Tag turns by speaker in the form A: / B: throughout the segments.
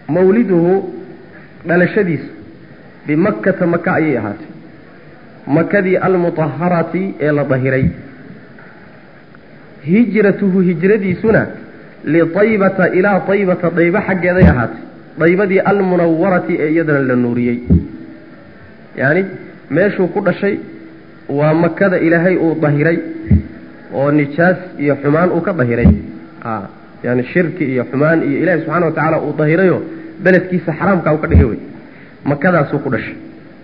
A: mawliduhu dhalashadiisu bimakkata maka ayay ahaatay makadii almutaharati ee la dahiray hijratuhu hijradiisuna liaybata ilaa aybata daybo xaggeeday ahaatay daybadii almunawarati ee iyadana la nuuriyey yacni meeshuu ku dhashay waa makada ilaahay uu dahiray oo nijaas iyo xumaan uu ka dahiray yani shirki iyo xumaan iyo ilaahay subxana wa tacaala uu dahirayoo beledkiisa xaraamkaa u ka dhigay wey makadaasuu ku dhashay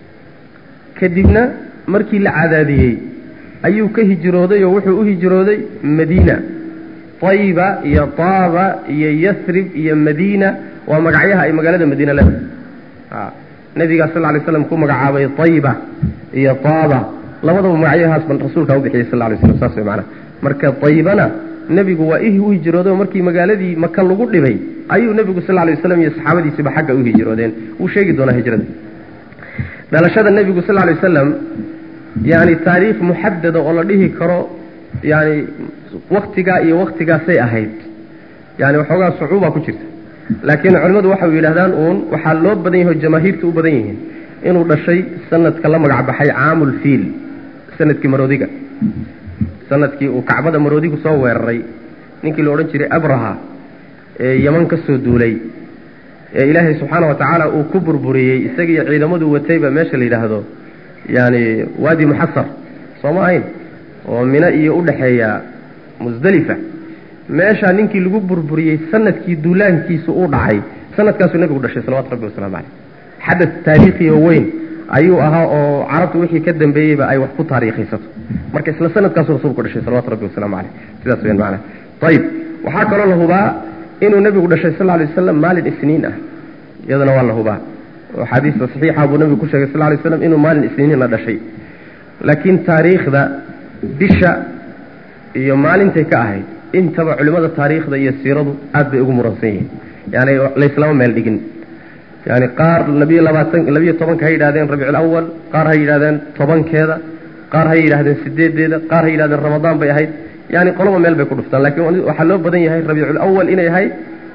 A: kadibna markii la cadaadiyey ayuu ka hijrooday oo wuxuu u hijrooday madiina tayba iyo taaba iyo yasrib iyo madiina waa magacyaha ay magaalada madiina leedahay nabigaa sal lay slam ku magacaabay tayba iyo taaba labadaba magacyahaas ban rasuulkaa u bixiyey sal lay slam saas way macanaha marka taybana nebigu waa ihi u hijrooday oo markii magaaladii maka lagu dhibay ayuu nebigu sal lay waslam iyo saxaabadiisiba xagga u hijroodeen wuu sheegi doonaa hijrada dhalashada nebigu sal lay wasalam yani taariikh muxadada oo la dhihi karo yani waktigaa iyo waktigaasay ahayd yani waxoogaa sucuuba ku jirta laakiin culimmadu waxay yidhahdaan uun waxaa loo badan yahay oo jamaahiirta u badan yihiin inuu dhashay sanadka la magac baxay caamulfiil sanadkii maroodiga sanadkii uu kacbada maroodigu soo weeraray ninkii la odhan jiray abraha ee yaman ka soo duulay ee ilaahay subxaana wa tacaala uu ku burburiyey isagiiyo ciidamadu watayba meesha la yidhaahdo yani waadi muxasar soo ma ahayn oo mino iyo u dhexeeya musdelifa meeshaa ninkii lagu burburiyey sanadkii duulaankiisu uu dhacay sanadkaasuu nebigu dhashay salawatu rabbi waslamu caleyh xadad taariikhi oo weyn ayuu ahaa oo carabtu wixii ka dambeeyeyba ay wax ku taariikhaysato marka isla sanadkaasuu rasuulku dhashay salawatu rabbi wasalaamu caleyh sidaas weyan macana ayib waxaa kaloo la hubaa inuu nebigu dhashay sal lay waslam maalin isniin ah iyadana waa la hubaa oo xaadiista saxiixa buu nebigu ku sheegay sal lay slam inuu maalin isniinna dhashay laakiin taariikhda bisha iyo maalintay ka ahayd intaba culimmada taariikhda iyo siiradu aad bay ugu muransan yihiin yani layslama meel dhigin yani qaar labiyo labaatan labiyo tobanka ha yidhahdeen rabiicul awal qaar ha yidhahdeen tobankeeda qaar ha yidhahdeen sideedeeda qaar ha yidhahdeen ramadaan bay ahayd yani qoloba meel bay ku dhuftaan laakiin waxaa loo badan yahay rabiicul awal inay ahayd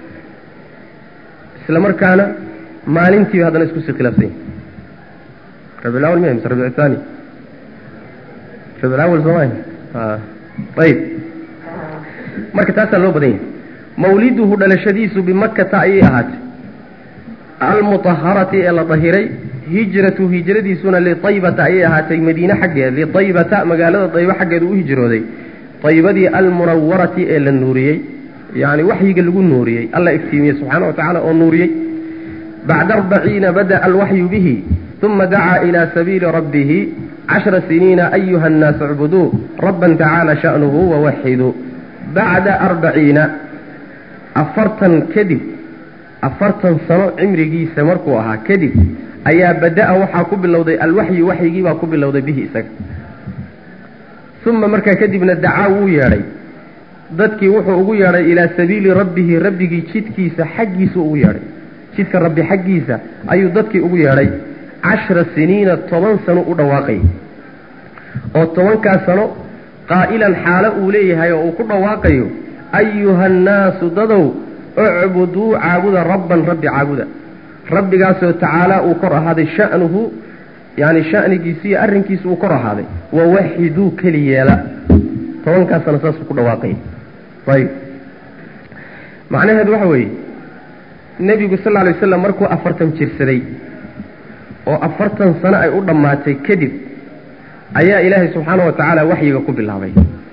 A: isla markaana maalintiiba haddana isku sii khilaafsan yihin rabiicul awal miya mise rabiic thani rabiicul awal sooma ayib marka taasaa loo badan yahay mawliduhu dhalashadiisu bimakkata ayay ahaatay almutaharati ee la dahiray hijratu hijradiisuna liaybata ayay ahaatay madiine xaggeed liaybata magaalada daybo xaggeedu u hijrooday daybadii almunawarati ee la nuuriyey yani waxyiga lagu nuuriyey alla iftiimiyey subxaana wa tacala oo nuuriyey bacda arbaciina bada'a alwaxyu bihi uma dacaa ilaa sabiili rabbihi cashra siniina ayuha annaas icbuduu rabban tacaala sha'nuhu wawaxiduu bacda arbaciina afartan kadib afartan sano cimrigiisa markuu ahaa kadib ayaa bada'a waxaa ku bilowday alwaxyu waxyigii baa ku bilowday bihi isaga uma markaa kadibna dacaa wuu yeedhay dadkii wuxuu ugu yeedhay ilaa sabiili rabbihi rabbigii jidkiisa xaggiisa ugu yeedhay jidka rabbi xaggiisa ayuu dadkii ugu yeedhay cashra siniina toban sano u dhawaaqay oo tobankaas sano qaa'ilan xaalo uu leeyahay oo uu ku dhawaaqayo ayuha annaasu dadow ucbuduu caabuda rabban rabbi caabuda rabbigaasoo tacaalaa uu kor ahaaday sha'nuhu yani sha'nigiisi iyo arrinkiisa uu kor ahaaday wawaxiduu keli yeela tobankaas sano saasuu ku dhawaaqaya ayib macnaheedu waxa weeye nebigu sal lla lay waslam markuu afartan jirsaday oo afartan sano ay u dhammaatay kadib ayaa ilaahay subxaana wa tacaala waxyiga ku bilaabay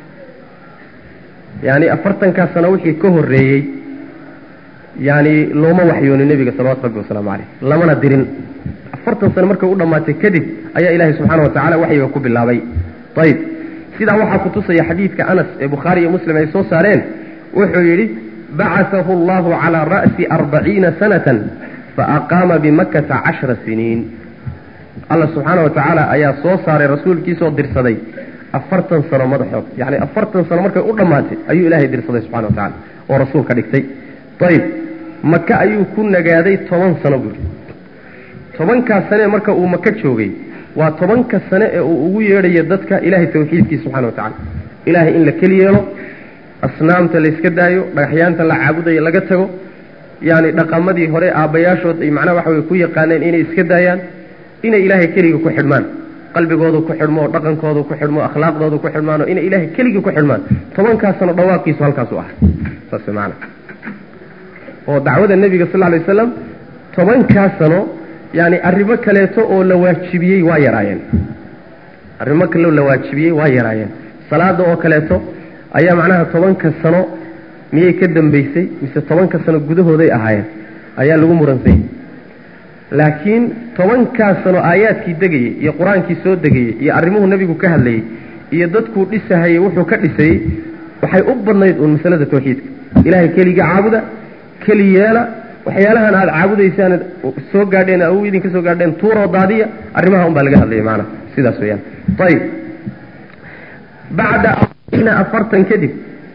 A: yani afartankaa sano wixii ka horreeyey yani looma waxyoonin nebiga salawatu rabbi wasalaamu caleyh lamana dirin afartan sano markay u dhammaatay kadib ayaa ilaahay subxaana wa tacala waxyiga ku bilaabay ayib sidaa waxaa kutusaya xadiidka anas ee bukhaari iyo muslim ay soo saareen wuxuu yidhi bacaثahu allahu calىa ra'si arbaciina sanatan faaqaama bimakkata cashra siniin alla subxaana wa tacaala ayaa soo saaray rasuulkiisoo dirsaday afartan sano madaxood yani afartan sano markay u dhammaatay ayuu ilaahay dirsaday subxana wa tacala oo rasuul ka dhigtay ayib maka ayuu ku nagaaday toban sano buuri tobankaas sane marka uu maka joogay waa tobanka sane ee uu ugu yeedhayo dadka ilaahay tawxiidkiisa subxana wa tacala ilaahay in la keli yeelo asnaamta layska daayo dhagaxyaanta la caabudayo laga tago yani dhaqamadii hore aabbayaashood ay macnaha waxa wey ku yaqaaneen inay iska daayaan inay ilaahay keliga ku xidhmaan qalbigoodu ku xidhmo oo dhaqankoodu ku xidhmo akhlaaqdoodu ku xidhmaan oo inay ilaahay keligii ku xidhmaan tobankaas sano dhawaaqiisu halkaasu ah saas maana oo dacwada nebiga sal lay waslam tobankaas sano yani arrimo kaleeto oo la waajibiyey waa yaraayeen arrimo kaleo la waajibiyey waa yaraayeen salaada oo kaleeto ayaa macnaha tobanka sano miyay ka dambaysay mise tobanka sano gudahooday ahaayeen ayaa lagu muransay laakiin tobankaas sano aayaadkii degayey iyo qur-aankii soo degayey iyo arrimuhu nebigu ka hadlayey iyo dadkuu dhisahayey wuxuu ka dhisayey waxay u badnayd uun masalada tawxiidka ilaahay keligii caabuda keli yeela waxyaalahan aada caabudaysaan soo gaadheen aw idinka soo gaadheen tuuroo daadiya arrimaha un baa laga hadlaya maanaa sidaas weyaan ayib bacda afartan kadib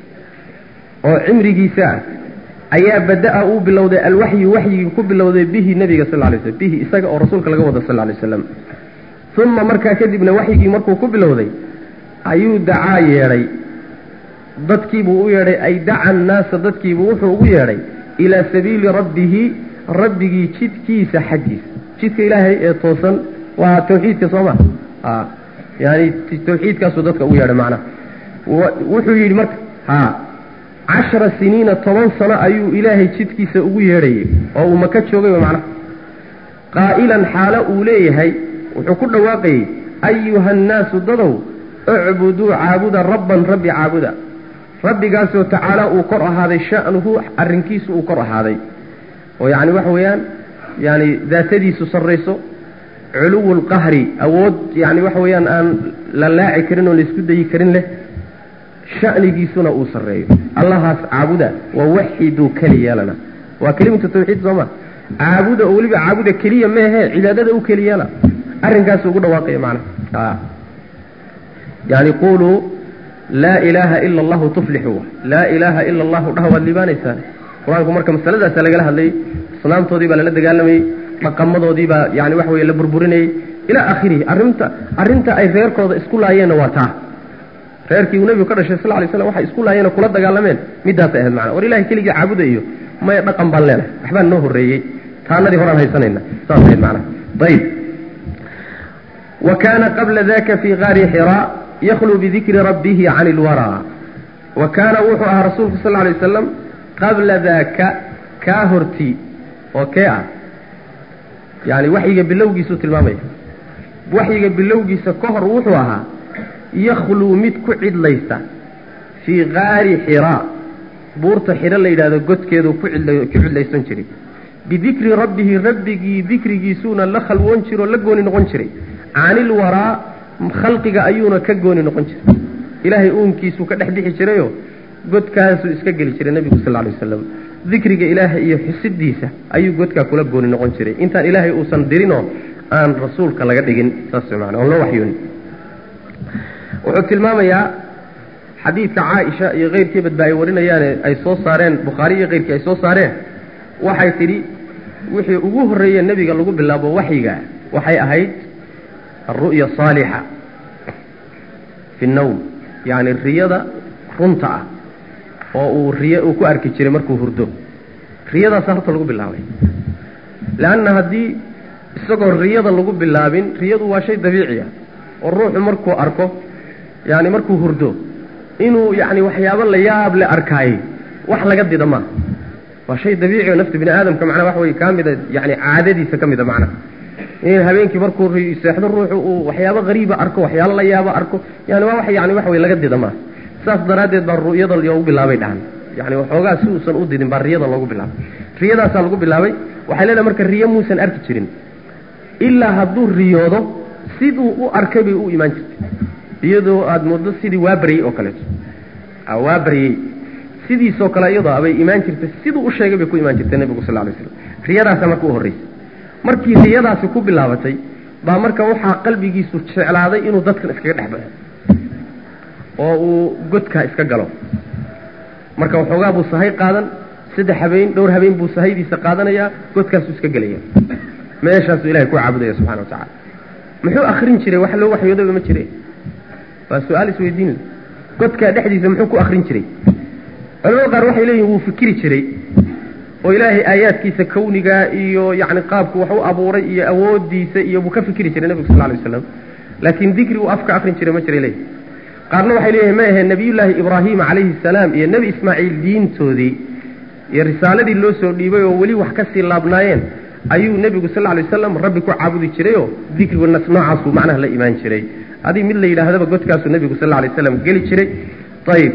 A: oo cimrigiisa ah ayaa bada-a uu bilowday alwaxyu waxyigii ku bilowday bihi nebiga sal lay slm bihi isaga oo rasuulka laga wada sal lay waslam uma markaa kadibna waxyigii markuu ku bilowday ayuu dacaa yeedhay dadkiibuu u yeedhay ay daca annaasa dadkiibuu wuxuu ugu yeedhay ilaa sabiili rabbihi rabbigii jidkiisa xaggiisa jidka ilaahay ee toosan waa tawxiidka soo ma yani tawxiidkaasuu dadka ugu yeedhay macnaha wuxuu yidhi marka ha cashara siniina toban sano ayuu ilaahay jidkiisa ugu yeedhayay oo uu maka joogay macnaha qaa'ilan xaalo uu leeyahay wuxuu ku dhawaaqayey ayuha annaasu dadow icbuduu caabuda rabban rabbi caabuda rabbigaasoo tacaala uu kor ahaaday sha'nuhu arrinkiisu uu kor ahaaday oo yacni waxa weeyaan yani daatadiisu sarrayso culuwu lqahri awood yani waxa weeyaan aan la laaci karin oo laisku dayi karin leh shanigiisuna uu sarreeyo allahaas caabuda wawaxiduu keli yeelana waa kelimatu tawxiid sooma caabuda oo weliba caabuda keliya meehe cibaadada u keli yeela arrinkaasu ugu dhawaaqaya macnaha yani quluu laa ilaaha ila allahu tuflixu laa ilaaha ila allahu dhaha waad liibaanaysaan qur-aanku marka masaladaasa lagala hadlayay asnaamtoodii baa lala dagaalamayey dhaqamadoodii baa yani waxa weye la burburinayey ilaa akhirihi arrinta arrinta ay reerkooda isku laayeenna waa taa reerkii uu nebigu ka dhashay sal lay slam waxay isku laayeen oo kula dagaalameen midaasay ahayd macana war ilahay keligii caabuda iyo maya dhaqan baan leenahay waxbaan noo horreeyey taanadii horaan haysanayna saas ahayd macana ayib wa kaana qabla daka fii qaari xiraa yakhluu bidikri rabbihi can ilwaraa wa kaana wuxuu ahaa rasuulku sal lay wasalam qabla daaka kaa hortii oo kee ah yani waxyiga bilowgiisuu tilmaamaya waxyiga bilowgiisa ka hor wuxuu ahaa yakhluu mid ku cidlaysta fii qaari xiraa buurta xiro la yidhahdo godkeedu ku ku cidlaysan jiray bidikri rabbihi rabbigii dikrigiisuuna la khalwoon jiro o la gooni noqon jiray canil waraa khalqiga ayuuna ka gooni noqon jiray ilaahay uunkiisuu ka dhex bixi jirayoo godkaasuu iska geli jiray nebigu sal lay wasalam dikriga ilaahay iyo xusidiisa ayuu godkaa kula gooni noqon jiray intaan ilaahay uusan dirinoo aan rasuulka laga dhigin saas maana oon loo waxyoonin wuxuu tilmaamayaa xadiidka caaisha iyo keyrkiibadba ay warinayaane ay soo saareen bukhaari iyo keyrkii ay soo saareen waxay tidhi wixii ugu horreeye nebiga lagu bilaabo waxyiga waxay ahayd alru'ya saalixa fi nnawm yacni riyada runta ah oo uu riyo uu ku arki jiray markuu hurdo riyadaasa horta lagu bilaabay leanna haddii isagoo riyada lagu bilaabin riyadu waa shay dabiici ah oo ruuxu markuu arko yani markuu hurdo inuu yani waxyaabo la yaab le arkaayey wax laga dida maaha waa shay dabiici oo nafta bini aadamka macnaa wax wey kaa mida yani caadadiisa ka mida macna in habeenkii markuu seexdo ruuxu uu waxyaabo hariiba arko waxyaalo la yaabo arko yani waa wax yani wax wey laga dida maaha saas daraaddeed baa ru'yada loogu bilaabay dhahan yani waxoogaa si uusan u didin baa riyada loogu bilaabay riyadaasaa lagu bilaabay waxay leedahay marka riyo muusan arki jirin ilaa hadduu riyoodo siduu u arkay bay u imaan jirtay iyadoo aada moodo sidii waa baryey oo kaleeto waa baryey sidiisoo kale iyadoo abay imaan jirtay siduu u sheegay bay ku imaan jirtay nebigu sal lay slam riyadaasa marka u horreysay markii riyadaasi ku bilaabatay baa marka waxaa qalbigiisu jeclaaday inuu dadkan iskaga dhex baxo oo uu godkaa iska galo marka waxoogaa buu sahay qaadan saddex habeen dhowr habeen buu sahaydiisa qaadanayaa godkaasuu iska gelaya meeshaasuu ilahay ku caabudaya subxana wa tacala muxuu akrin jiray wax loo waxyoodaba ma jire waa su-aal isweydiin godkaa dhexdiisa muxuu ku akrin jiray culamada qaar waxay leeyihin wuu fikiri jiray oo ilaahay aayaadkiisa kawnigaa iyo yacni qaabku wax u abuuray iyo awoodiisa iyo buu ka fikri jiray nebigu sal lay waslam laakiin dikri uu afka akrin jiray ma jiray leeyahy qaarna waxay leeyihin ma ahe nebiyullaahi ibraahima calayhi salaam iyo nebi ismaaciil diintoodii iyo risaaladii loo soo dhiibay oo weli wax kasii laabnaayeen ayuu nebigu sal lay wasalam rabbi ku caabudi jirayoo dikrigu noocaasuu macnaha la imaan jiray adii mid la yidhaahdaba godkaasuu nebigu sal lay waslam geli jiray ayib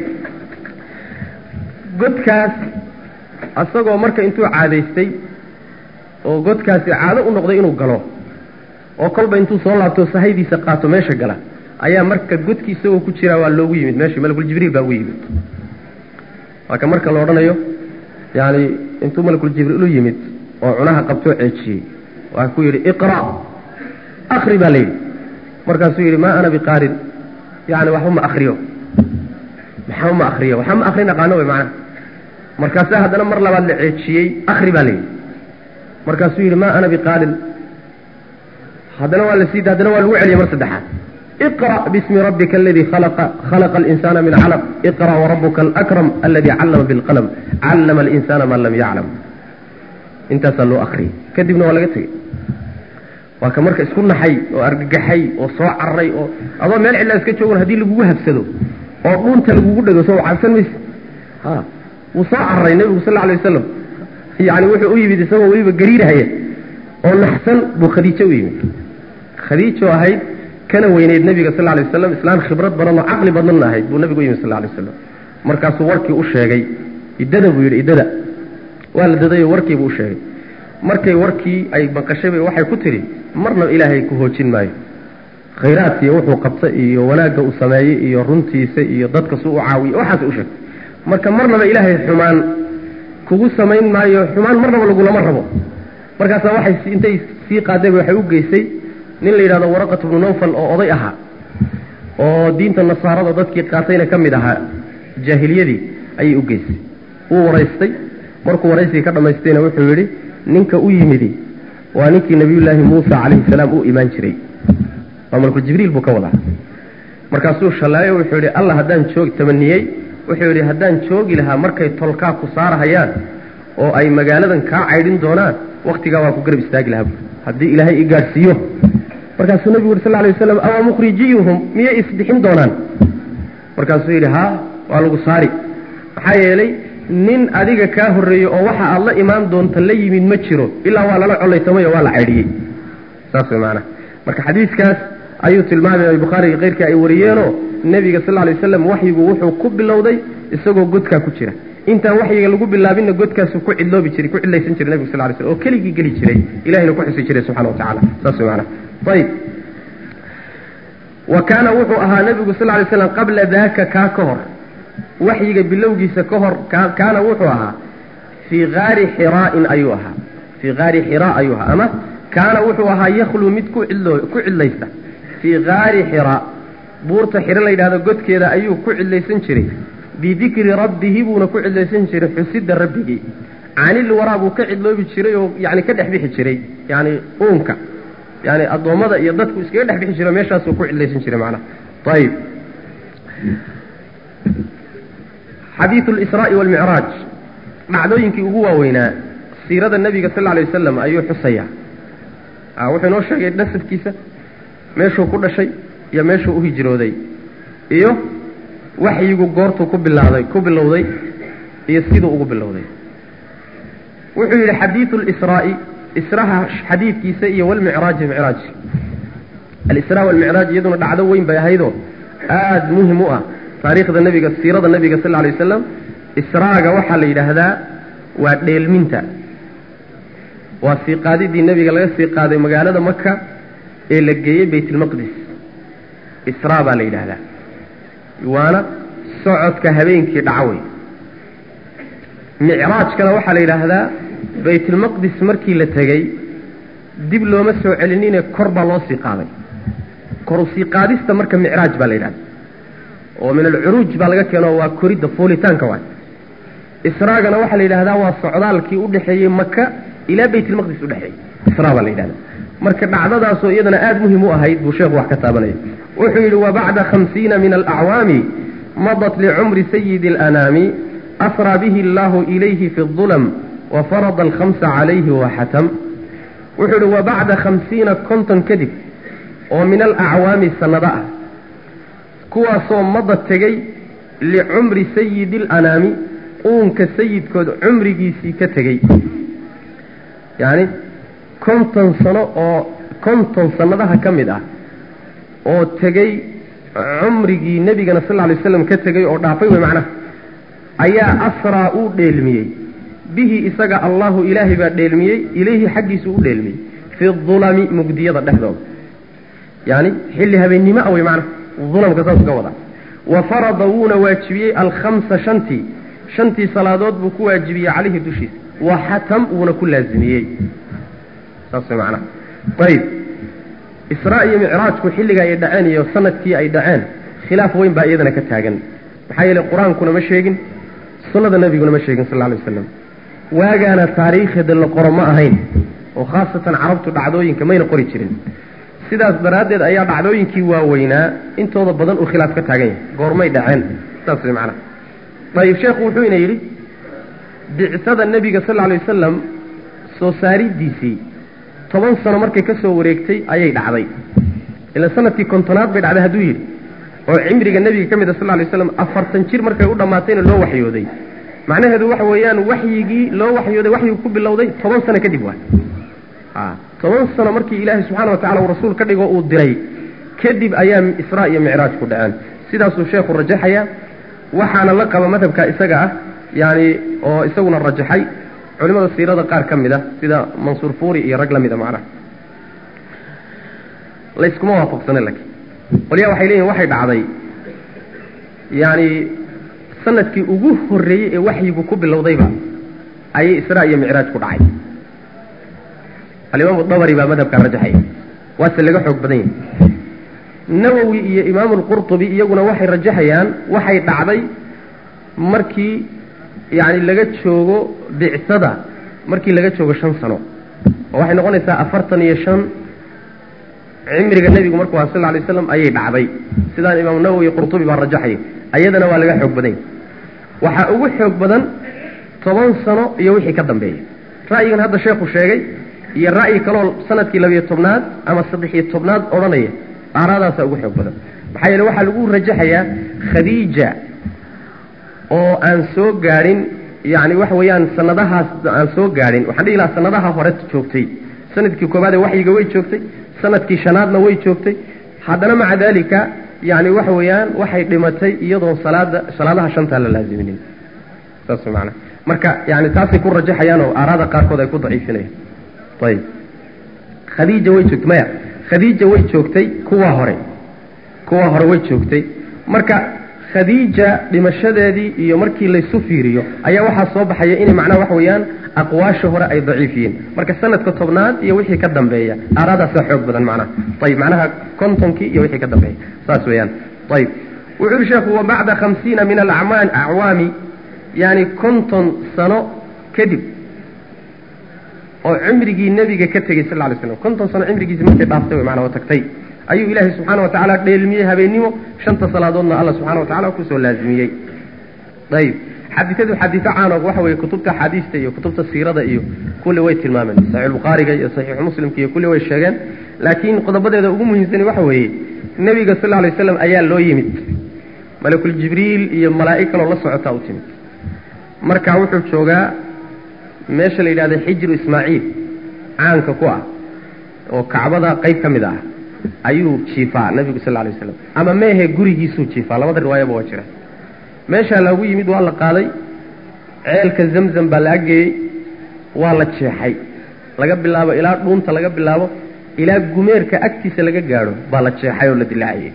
A: godkaas asagoo marka intuu caadaystay oo godkaasi caado u noqday inuu galo oo kolba intuu soo laabto sahaydiisa qaato meesha gala ayaa marka godkii isagoo ku jiraa waa loogu yimid meeshii malakuljibriil baa ugu yimid waa ka marka la odhanayo yaani intuu malakuljibriil u yimid oo cunaha qabtoo ceejiyey waa ku yidhi iqra' akri baa layidhi markaasuu yidhi maa ana biqaarin yani waxba ma akriyo maxaa ma akriyo waxba ma akrin aqaano wey macnaha markaasaa haddana mar labaad la ceejiyey akri baa layidhi markaasuu yidhi maa ana biqaarin haddana waa la sii haddana waa lagu celiyey mar saddexaad iqra' bismi rabbika aladii khalaqa khalaqa alinsana min calaq iqra' warabuka alakram aladii callama bilqalam callama alinsana maa lam yaclam intaasaa loo akriyey kadibna waa laga tegey waa ka marka isku naxay oo argagaxay oo soo cararay oo adoo meel cidlaa iska joogan haddii lagugu habsado oo dhuunta lagugu dhego soo cabsan mayse ha wuu soo cararay nebigu sal alay wasalam yani wuxuu u yimid isagoo weliba gariirhaya oo naxsan buu khadiijo u yimid khadiijo ahayd kana weyneyd nebiga sal lay wasalam islaan khibrad badan oo caqli badanna ahayd buu nebigu u yimid sal lay wasalam markaasuu warkii u sheegay iddada buu yidhi iddada waa la dadayo warkiibuu u sheegay markay warkii ay maqashay bay waxay ku tidhi marna ilaahay ku hoojin maayo khayraadkiiyo wuxuu qabta iyo wanaagga uu sameeyey iyo runtiisa iyo dadka suu u caawiye waxaasay u sheegtay marka marnaba ilaahay xumaan kugu samayn maayo xumaan marnaba lagulama rabo markaasaa waxay intay sii qaadayba waxay u geysay nin la yidhahdo waraqat bnu nawfal oo oday ahaa oo diinta nasaarada dadkii qaatayna ka mid ahaa jaahiliyadii ayay u geysay wuu waraystay markuu waraysigii ka dhammaystayna wuxuu yidhi ninka u yimidi waa ninkii nabiyullaahi muusa calayhi salaam u imaan jiray waa malku jibriil buu ka wadaa markaasuu shallaayo wuxuu yidhi allah haddaan joog tamaniyey wuxuu yidhi haddaan joogi lahaa markay tolkaa ku saarahayaan oo ay magaaladan kaa caydhin doonaan wakhtigaa waan ku garab istaagi lahaa haddii ilaahay i gaadhsiiyo markaasuu nebigu yuri sal lay waslam awa mukhrijiyuhum miyay isbixin doonaan markaasuu yidhi haa waa lagu saari maxaa yeelay nin adiga kaa horreeyey oo waxa aad la imaan doonta la yimid ma jiro ilaa waa lala collaytamay oo waa la caydhiyey saas way maanaa marka xadiiskaas ayuu tilmaamaya bukhaariga keyrkii ay wariyeenoo nebiga sal lay waslam waxyigu wuxuu ku bilowday isagoo godkaa ku jira intaan waxyiga lagu bilaabinna godkaasuu ku cidloobi jiray ku cidlaysan jiray nebigu sal lay slm oo keligii geli jiray ilahina ku xusi jiray subxana wa tacala saas way maanaa ayib wa kaana wuxuu ahaa nebigu sal lay slam qabla daaka kaa ka hor waxyiga bilowgiisa ka hor kaana wuxuu ahaa fii haari xiraa'in ayuu ahaa fii haari xiraa ayuu ahaa ama kaana wuxuu ahaa yakhluu mid ku cidloo ku cidlaysta fii haari xiraa buurta xiro la yidhahdo godkeeda ayuu ku cidlaysan jiray bidikri rabbihi buuna ku cidlaysan jiray xusidda rabbigii canil waraa buu ka cidloobi jiray oo yani ka dhex bixi jiray yani uunka yani addoommada iyo dadku iskaga dhex bixi jiro meeshaasuu ku cidlaysan jiray macnaha ayib xadiidu lisraa'i waalmicraaj dhacdooyinkii ugu waaweynaa siirada nebiga sal lla alay wasalam ayuu xusayaa wuxuu inoo sheegay nasabkiisa meeshuu ku dhashay iyo meeshuu u hijrooday iyo waxyigu goortuu ku bilaaday ku bilowday iyo siduu ugu bilowday wuxuu yidhi xadiidu lisraa'i israha xadiidkiisa iyo walmicraaji micraaj alisraa walmicraaj iyaduna dhacdo weyn bay ahaydoo aada muhim u ah taariikhda nebiga siirada nebiga sal lla alay wasalam israaga waxaa la yidhaahdaa waa dheelminta waa sii qaadidii nebiga laga sii qaaday magaalada maka ee la geeyey baytulmaqdis israa baa la yidhaahdaa waana socodka habeenkii dhaco wey micraajkana waxaa la yidhaahdaa baytulmaqdis markii la tegey dib looma soo celinine kor baa loo sii qaaday koru sii qaadista marka micraaj baa la yidhahda oo min alcuruuj baa laga keeno waa koridda fuulitaanka waay israagana waxaa la yidhahdaa waa socdaalkii udhexeeyey maka ilaa baytulmaqdis udhexeeyey israa baa la yidhahda marka dhacdadaasoo iyadana aada muhim u ahayd buu sheekhu wax ka taabanaya wuxuu yidhi wabacda khamsiina min alacwaami madat licumri sayidi alanaami asraa bihi allahu ilayhi fi اظulm wa farada alkhamsa calayhi waxatam wuxuu uhi wa bacda khamsiina konton kadib oo min alacwaami sannado ah kuwaasoo mada tegey licumri sayidi alanaami uunka sayidkood cumrigiisii ka tegey yacni konton sano oo konton sannadaha ka mid ah oo tegey cumrigii nebigana sal lla alay waslam ka tegey oo dhaafay wey macnaha ayaa asraa uu dheelmiyey bihi isaga allahu ilaahay baa dheelmiyey ilayhi xaggiisu u dheelmiyey fi dulami mugdiyada dhexdooda yacni xilli habeennimo ah wey macnaha dulamka saas ka wada wa farada wuuna waajibiyey alkhamsa shantii shantii salaadood buu ku waajibiyey calayhi dushiisa wa xatam wuuna ku laazimiyey saas way macnaha ayib israa iyo micraajku xilliga ay dhaceen iyo sanadkii ay dhaceen khilaaf weyn baa iyadana ka taagan maxaa yeeley qur-aankuna ma sheegin sunnada nebiguna ma sheegin sal lla alay waslam waagaana taariikhda la qoro ma ahayn oo khaasatan carabtu dhacdooyinka mayna qori jirin sidaas daraaddeed ayaa dhacdooyinkii waaweynaa intooda badan uu khilaaf ka taagan yahay goormay dhaceen saas way macnaha ayib sheekhu wuxuu ina yidhi bicsada nebiga sal lla alay wasalam soo saaridiisii toban sano markay ka soo wareegtay ayay dhacday ila sanadkii kontonaad bay dhacday hadduu yidhi oo cimriga nebiga ka mid a sal lla alay waslam afartan jir markay u dhammaatayna loo waxyooday macnaheedu waxa weeyaan waxyigii loo waxyooday waxyigu ku bilowday toban sano kadib waa a toban sano markii ilaahay subxaana wa tacala uu rasuul ka dhigo uu diray kadib ayaa israa iyo micraaj ku dhaceen sidaasuu sheekhu rajaxaya waxaana la qaba madhabka isaga ah yaani oo isaguna rajaxay culimada siirada qaar ka mid a sida mansuur fuuri iyo rag la mida macnaha layskuma waafaqsana lakin qolyaa waxay leeyihin waxay dhacday yaani sanadkii ugu horreeyey ee waxyigu ku bilowdayba ayay israa iyo micraaj ku dhacay alimaamu dabari baa madhabkaa rajaxaya waase laga xoog badan yahay nawowi iyo imaamu lqurtubi iyaguna waxay rajaxayaan waxay dhacday markii yacni laga joogo bicsada markii laga joogo shan sano oo waxay noqonaysaa afartan iyo shan cimriga nebigu markuu aha sal lla alay slam ayay dhacday sidaan imaamu nawowi iyo qurtubi baa rajaxaya ayadana waa laga xoog badan yahy waxaa ugu xoog badan toban sano iyo wixii ka dambeeya ra'yigan hadda sheekhu sheegay iyo ra'yi kaloo sanadkii labiyo tobnaad ama saddex-iyo tobnaad odhanaya aaraadaasaa ugu xoog badan maxaa yeele waxaa lagu rajaxayaa khadiija oo aan soo gaadhin yacni waxa weeyaan sanadahaas aan soo gaadhin waxaan dhihi lahaa sanadaha hore joogtay sanadkii koobaad ee waxyiga way joogtay sanadkii shanaadna way joogtay haddana maca daalika yacni waxa weeyaan waxay dhimatay iyadoon salaada salaadaha shantaa la laaziminin saas way macanaha marka yani taasay ku rajaxayaan oo aaraada qaarkood ay ku daciifinayaan ayib khadiija way joogtay maya khadiija way joogtay kuwa hore kuwa hore way joogtay marka khadiija dhimashadeedii iyo markii laysu fiiriyo ayaa waxaa soo baxaya inay macnaha waxa weeyaan aqwaasha hore ay daciif yihiin marka sanadka tobnaad iyo wixii ka dambeeya aaraadaasaa xoog badan macnaha ayib macnaha kontonkii iyo wixii ka dambeeya saas weeyaan ayib wuxuu yihi sheekhu wa bacda khamsiina min alacmaan acwaami yani konton sano kadib oo cimrigii nebiga ka tegey sal lay slam konton sano cimrigiisi markay dhaaftay wey maanaa oo tagtay ayuu ilaahay subxaana wa tacaala dheelmiyey habeennimo shanta salaadoodna alla subxana wa tacala kusoo laazimiyey ayib xadiiadu xadiiso caano waxa weye kutubta axaadiista iyo kutubta siirada iyo kulli way tilmaameen saxiixulbukhaariga iyo saxiixu muslimka iyo kulli way sheegeen laakiin qodobadeeda ugu muhiimsani waxa weeye nebiga sal lay waslam ayaa loo yimid malakul jibriil iyo malaa'ig kaloo la socotaa u timid marka wuxuu joogaa meesha la yidhahda xijru ismaaciil caanka ku ah oo kacbada qayb ka mid ah ayuu jiifaa nebigu sal lay waslam ama meehe gurigiisuu jiifaa labada riwaayaba waa jira meeshaa loogu yimid waa la qaaday ceelka zamzam baa la aggeeyey waa la jeexay laga bilaabo ilaa dhuunta laga bilaabo ilaa gumeerka agtiisa laga gaadho baa la jeexay oo la dilaaciyey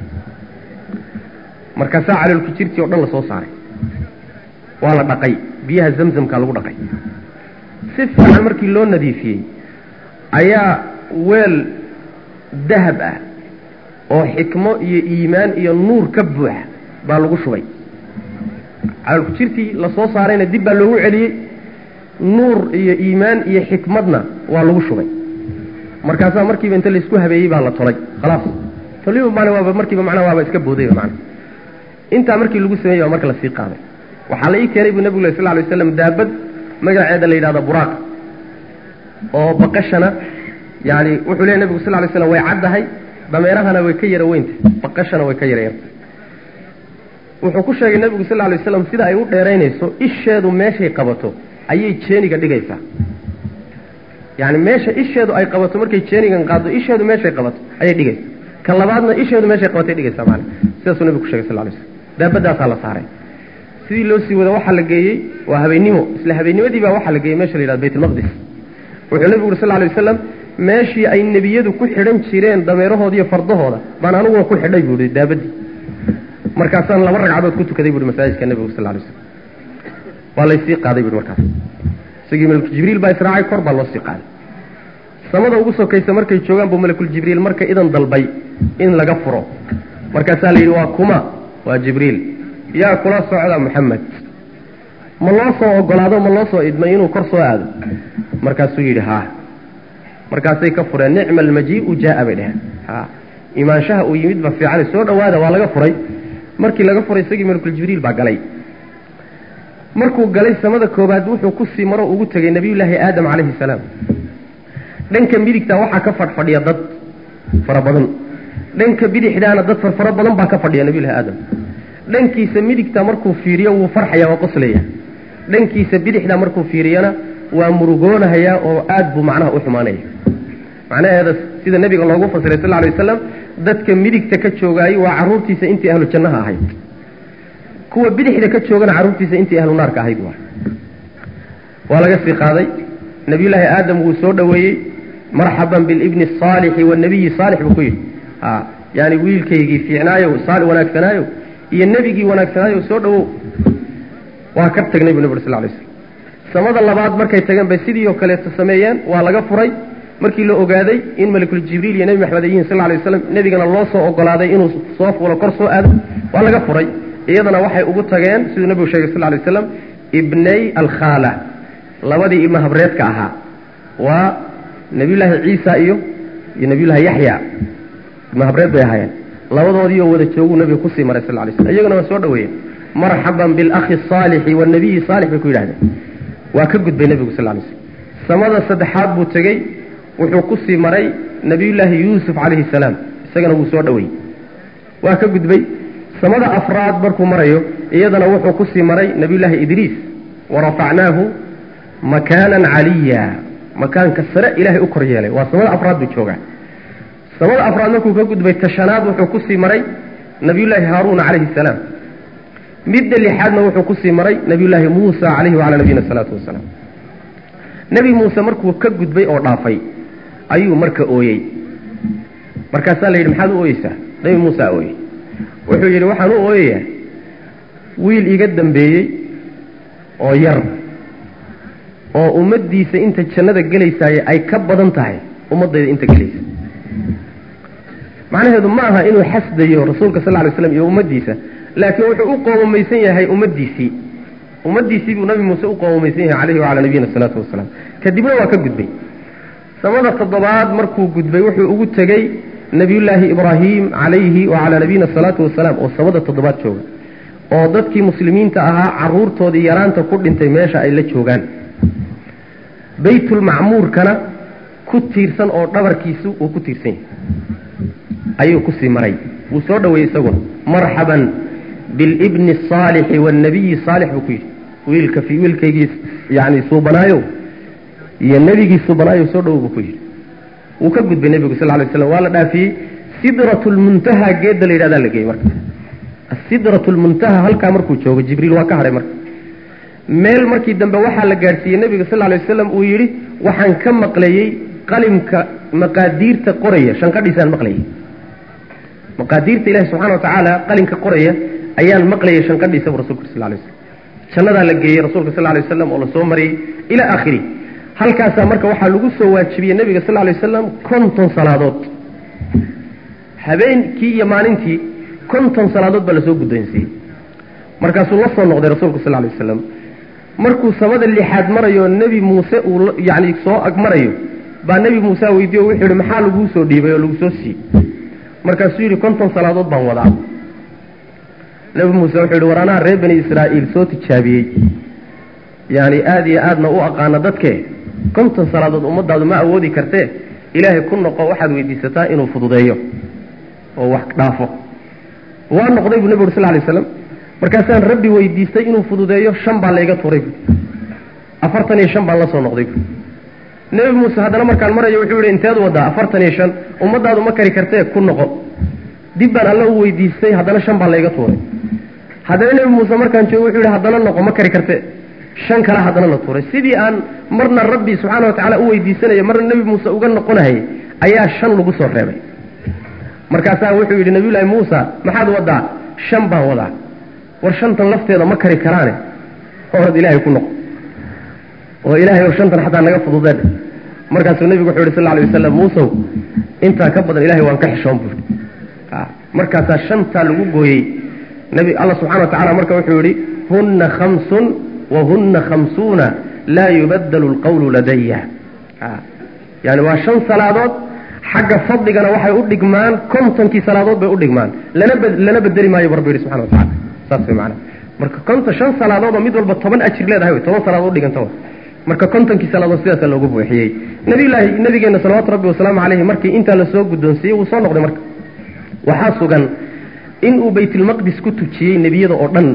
A: markaasaa caloolku jirtii o dhan la soo saaray waa la dhaqay biyaha zamzamka lagu dhaqay si fiican markii loo nadiifiyey ayaa weel dahab ah oo xikmo iyo iimaan iyo nuur ka buuxa baa lagu shubay caloolku jirtii la soo saarayna dib baa loogu celiyey nuur iyo iimaan iyo xikmadna waa lagu shubay markaasaa markiiba inta laysku habeeyey baa la tolay khalaas toliba man waaba markiiba macnaa waaba iska boodayba macna intaa markii lagu sameeyey baa marka lasii qaaday waxaa la ii keenay buu nebigu sal ly waslam daabad magaceeda la yidhahdo buraaq oo baqashana yani wuxuu leey nebigu sal lay slam way caddahay dameerahana way ka yara weynta baqashana way ka yara yarta wuxuu ku sheegay nebigu sal lay waslam sida ay u dheeraynayso isheedu meeshay qabato ayay jeeniga dhigaysaa yani meesha isheedu ay qabato markay jeenigan qaado isheedu meeshay qabato ayay dhigaysa ka labaadna isheedu meeshay qabatay dhigaysaa maana sidaasuu nebigu ku shegay sal lay slam daabadaasaa la saaray sidii loo sii wada waxaa la geeyey waa habeennimo isla habeennimadii baa waxaa la geeyey meesha la yidhahdo baytulmaqdis wuxuu nebigu uri sal lay wasalam meeshii ay nebiyadu ku xidhan jireen dameerahooda iyo fardahooda baan aniguna ku xidhay buu ihi daabadii markaasaan laba ragcadood ku tukaday buuhi masaajidka nebigu sal lay slam waa laysii qaaday buuhi markaas isagii malakul jibriil baa israacay kor baa loo sii qaaday samada ugu sokaysa markay joogaan buu malakul jibriil marka idan dalbay in laga furo markaasaa la yidhi waa kuma waa jibriil yaa kula socda moxamed ma loo soo ogolaado ma loo soo idmay inuu kor soo aado markaasuu yidhi haa markaasay ka fureen nicma almajiiu jaa bay dheheen ha imaanshaha uu yimid ba fiicane soo dhowaada waa laga furay markii laga furay isagii malakul jibriil baa galay markuu galay samada koobaad wuxuu ku sii maro ugu tegay nebiyullaahi aadam calayhi salaam dhanka midigta waxaa ka fadhfadhiya dad fara badan dhanka bidixdaana dad farfaro badan baa ka fadhiya nebiyullahi aadam dhankiisa midigta markuu fiiriyo wuu farxaya waa qoslaya dhankiisa bidixda markuu fiiriyana waa murugoonahayaa oo aad buu macnaha u xumaanaya macnaheeda sida nebiga loogu fasiray sal lay wasalam dadka midigta ka joogaayey waa carruurtiisa intii ahlu jannaha ahayd kuwa bidixda ka joogana carruurtiisa intii ahlu naarka ahayd waa waa laga sii qaaday nebiyullaahi aadam wuu soo dhoweeyey marxaban bilibni asaalixi wanabiyi saalix buu ku yidhi a yaani wiilkaygii fiicnaayo wanaagsanaayo iyo nebigii wanaagsanaayo soo dhowow waa ka tagnay buu nabig sal lay slam samada labaad markay tageen bay sidii oo kaleeto sameeyeen waa laga furay markii la ogaaday in malakul jibriil iyo nebi maxamed ay yihiin sal lay waslam nebigana loo soo ogolaaday inuu soo fuulo kor soo aado waa laga furay iyadana waxay ugu tageen siduu nebigu sheegay sal lay waslam ibnay alkhaala labadii ibna habreedka ahaa waa nebiyullaahi ciisa iyo iyo nebiyullaahi yaxya ibna habreed bay ahaayeen labadoodiioo wada jooguu nebiga kusii maray sal lay slam iyaguna waa soo dhoweeyeen marxaban bilakhi asaalixi wanabiyi saalix bay ku yidhahdeen waa ka gudbay nebigu sal lay slm samada saddexaad buu tegey wuxuu ku sii maray nebiyullaahi yuusuf calayhi salaam isagana wuu soo dhoweeyey waa ka gudbay samada afraad markuu marayo iyadana wuxuu ku sii maray nebiyullaahi idriis warafacnaahu makaanan caliya makaanka sare ilaahay u kor yeelay waa samada afraad buu joogaa samada afraad markuu ka gudbay tashanaad wuxuu ku sii maray nebiyullaahi haaruuna calayhi salaam midda lixaadna wuxuu kusii maray nebiyullaahi muusa calayhi wacalaa nabiyina salaatu wasalaam nebi muuse markuu ka gudbay oo dhaafay ayuu marka ooyey markaasaa la yidhi maxaad u ooyeysaa nebi muusaa ooyey wuxuu yidhi waxaan u ooyayaa wiil iga dambeeyey oo yar oo ummaddiisa inta jannada gelaysaaye ay ka badan tahay ummaddayda inta gelaysa macnaheedu ma aha inuu xasdayo rasuulka sal lay slam iyo ummaddiisa laakiin wuxuu u qoomamaysan yahay ummaddiisii ummaddiisii buu nabi muuse u qoomamaysan yahay calayhi wacalaa nabiyina salaatu wasalaam kadibna waa ka gudbay samada toddobaad markuu gudbay wuxuu ugu tegey nebiyullaahi ibraahim calayhi wacalaa nabiyina salaatu wasalaam oo samada toddobaad jooga oo dadkii muslimiinta ahaa caruurtoodii yaraanta ku dhintay meesha ay la joogaan baytulmacmuurkana ku tiirsan oo dhabarkiisu uu ku tiirsan yahay ayuu kusii maray wuu soo dhoweeyey isaguna marxaban bilibni asaalixi waannabiyi saalix buu ku yidhi wiilka fi wiilkaygii yani suubanaayo iyo nebigii suubanaayo soo dhowow buu ku yidhi wuu ka gudbay nebigu sal lay slam waa la dhaafiyey sidratu lmuntaha geedda la yidhahdaa la geeyey marka asidratu lmuntaha halkaa markuu joogo jibriil waa ka hadhay marka meel markii dambe waxaa la gaadhsiiyey nebiga sal lay wasalam uu yidhi waxaan ka maqlayey qalimka maqaadiirta qoraya shanqadhiisaan maqlayay maqaadiirta ilahi subxana wa tacaala qalinka qoraya ayaan maqlayay shanqadhiisa bu rasulka sal lay slam jannadaa la geeyey rasuulka sal lay waslam oo la soo mariyey ilaa aakhiri halkaasaa marka waxaa lagu soo waajibiyey nebiga sal lay wasalam konton salaadood habeenkii iyo maalintii konton salaadood baa lasoo guddoonsiiyey markaasuu la soo noqday rasuulku sal lay wasalam markuu samada lixaad marayo nebi muuse uu yani soo ag marayo baa nebi muuse weydiiye o wuxuu yihi maxaa laguu soo dhiibay oo lagu soo siiyey markaasuu yidhi konton salaadood baan wadaa nebi muuse wuxuu yidhi war anaa reer bani israa'iil soo tijaabiyey yani aada iyo aadna u aqaana dadke konton salaadood ummadaadu ma awoodi kartee ilaahay ku noqo waxaad weydiisataa inuu fududeeyo oo wax dhaafo waa noqday buu nebi uri sal lay slam markaasaan rabbi weydiistay inuu fududeeyo shan baa layga turay bu afartan iyo shan baan la soo noqday bu nebi muuse haddana markaan marayo wuxuu yihi inteed wadaa afartan iyo shan ummadaadu ma kari kartee ku noqo dib baan alla u weydiistay haddana shan baa layga tuuray haddana nebi muuse markaan joogo wuxuu yihi haddana noqo ma kari kartee shan kale haddana la tuuray sidii aan marna rabbi subxaana watacaala u weydiisanayo marna nebi muuse uga noqonayay ayaa shan lagu soo reebay markaasaa wuxuu yidhi nabiyullaahi muusa maxaad wadaa shan baan wadaa war shantan lafteeda ma kari karaane orad ilaahay ku noqo oo ilaahay oo shantan xataa naga fududeen markaasuu nebigu wuxuu yidhi sal alay wasalam muusow intaa ka badan ilahay waan ka xishoon buuri markaasaa shantaa lagu gooyey nebi alla subxana wa tacala marka wuxuu yidhi hunna khamsun wahunna khamsuuna laa yubadalu lqawlu ladaya yani waa shan salaadood xagga fadligana waxay u dhigmaan kontonkii salaadood bay u dhigmaan lana lana bedeli maayo bu rabbi yihi subxana wa tacala saas way maanaa marka konton shan salaadood oo mid walba toban ajir leedahay wey toban salaadood udhiganta wa marka kontonkii salaadood sidaasa loogu buuxiyey nabiyullaahi nabigeenna salawaatu rabbi wasalaamu caleyhi markii intaa lasoo guddoonsiiyey wuu soo noqday marka waxaa sugan inuu baytulmaqdis ku tujiyey nebiyada oo dhan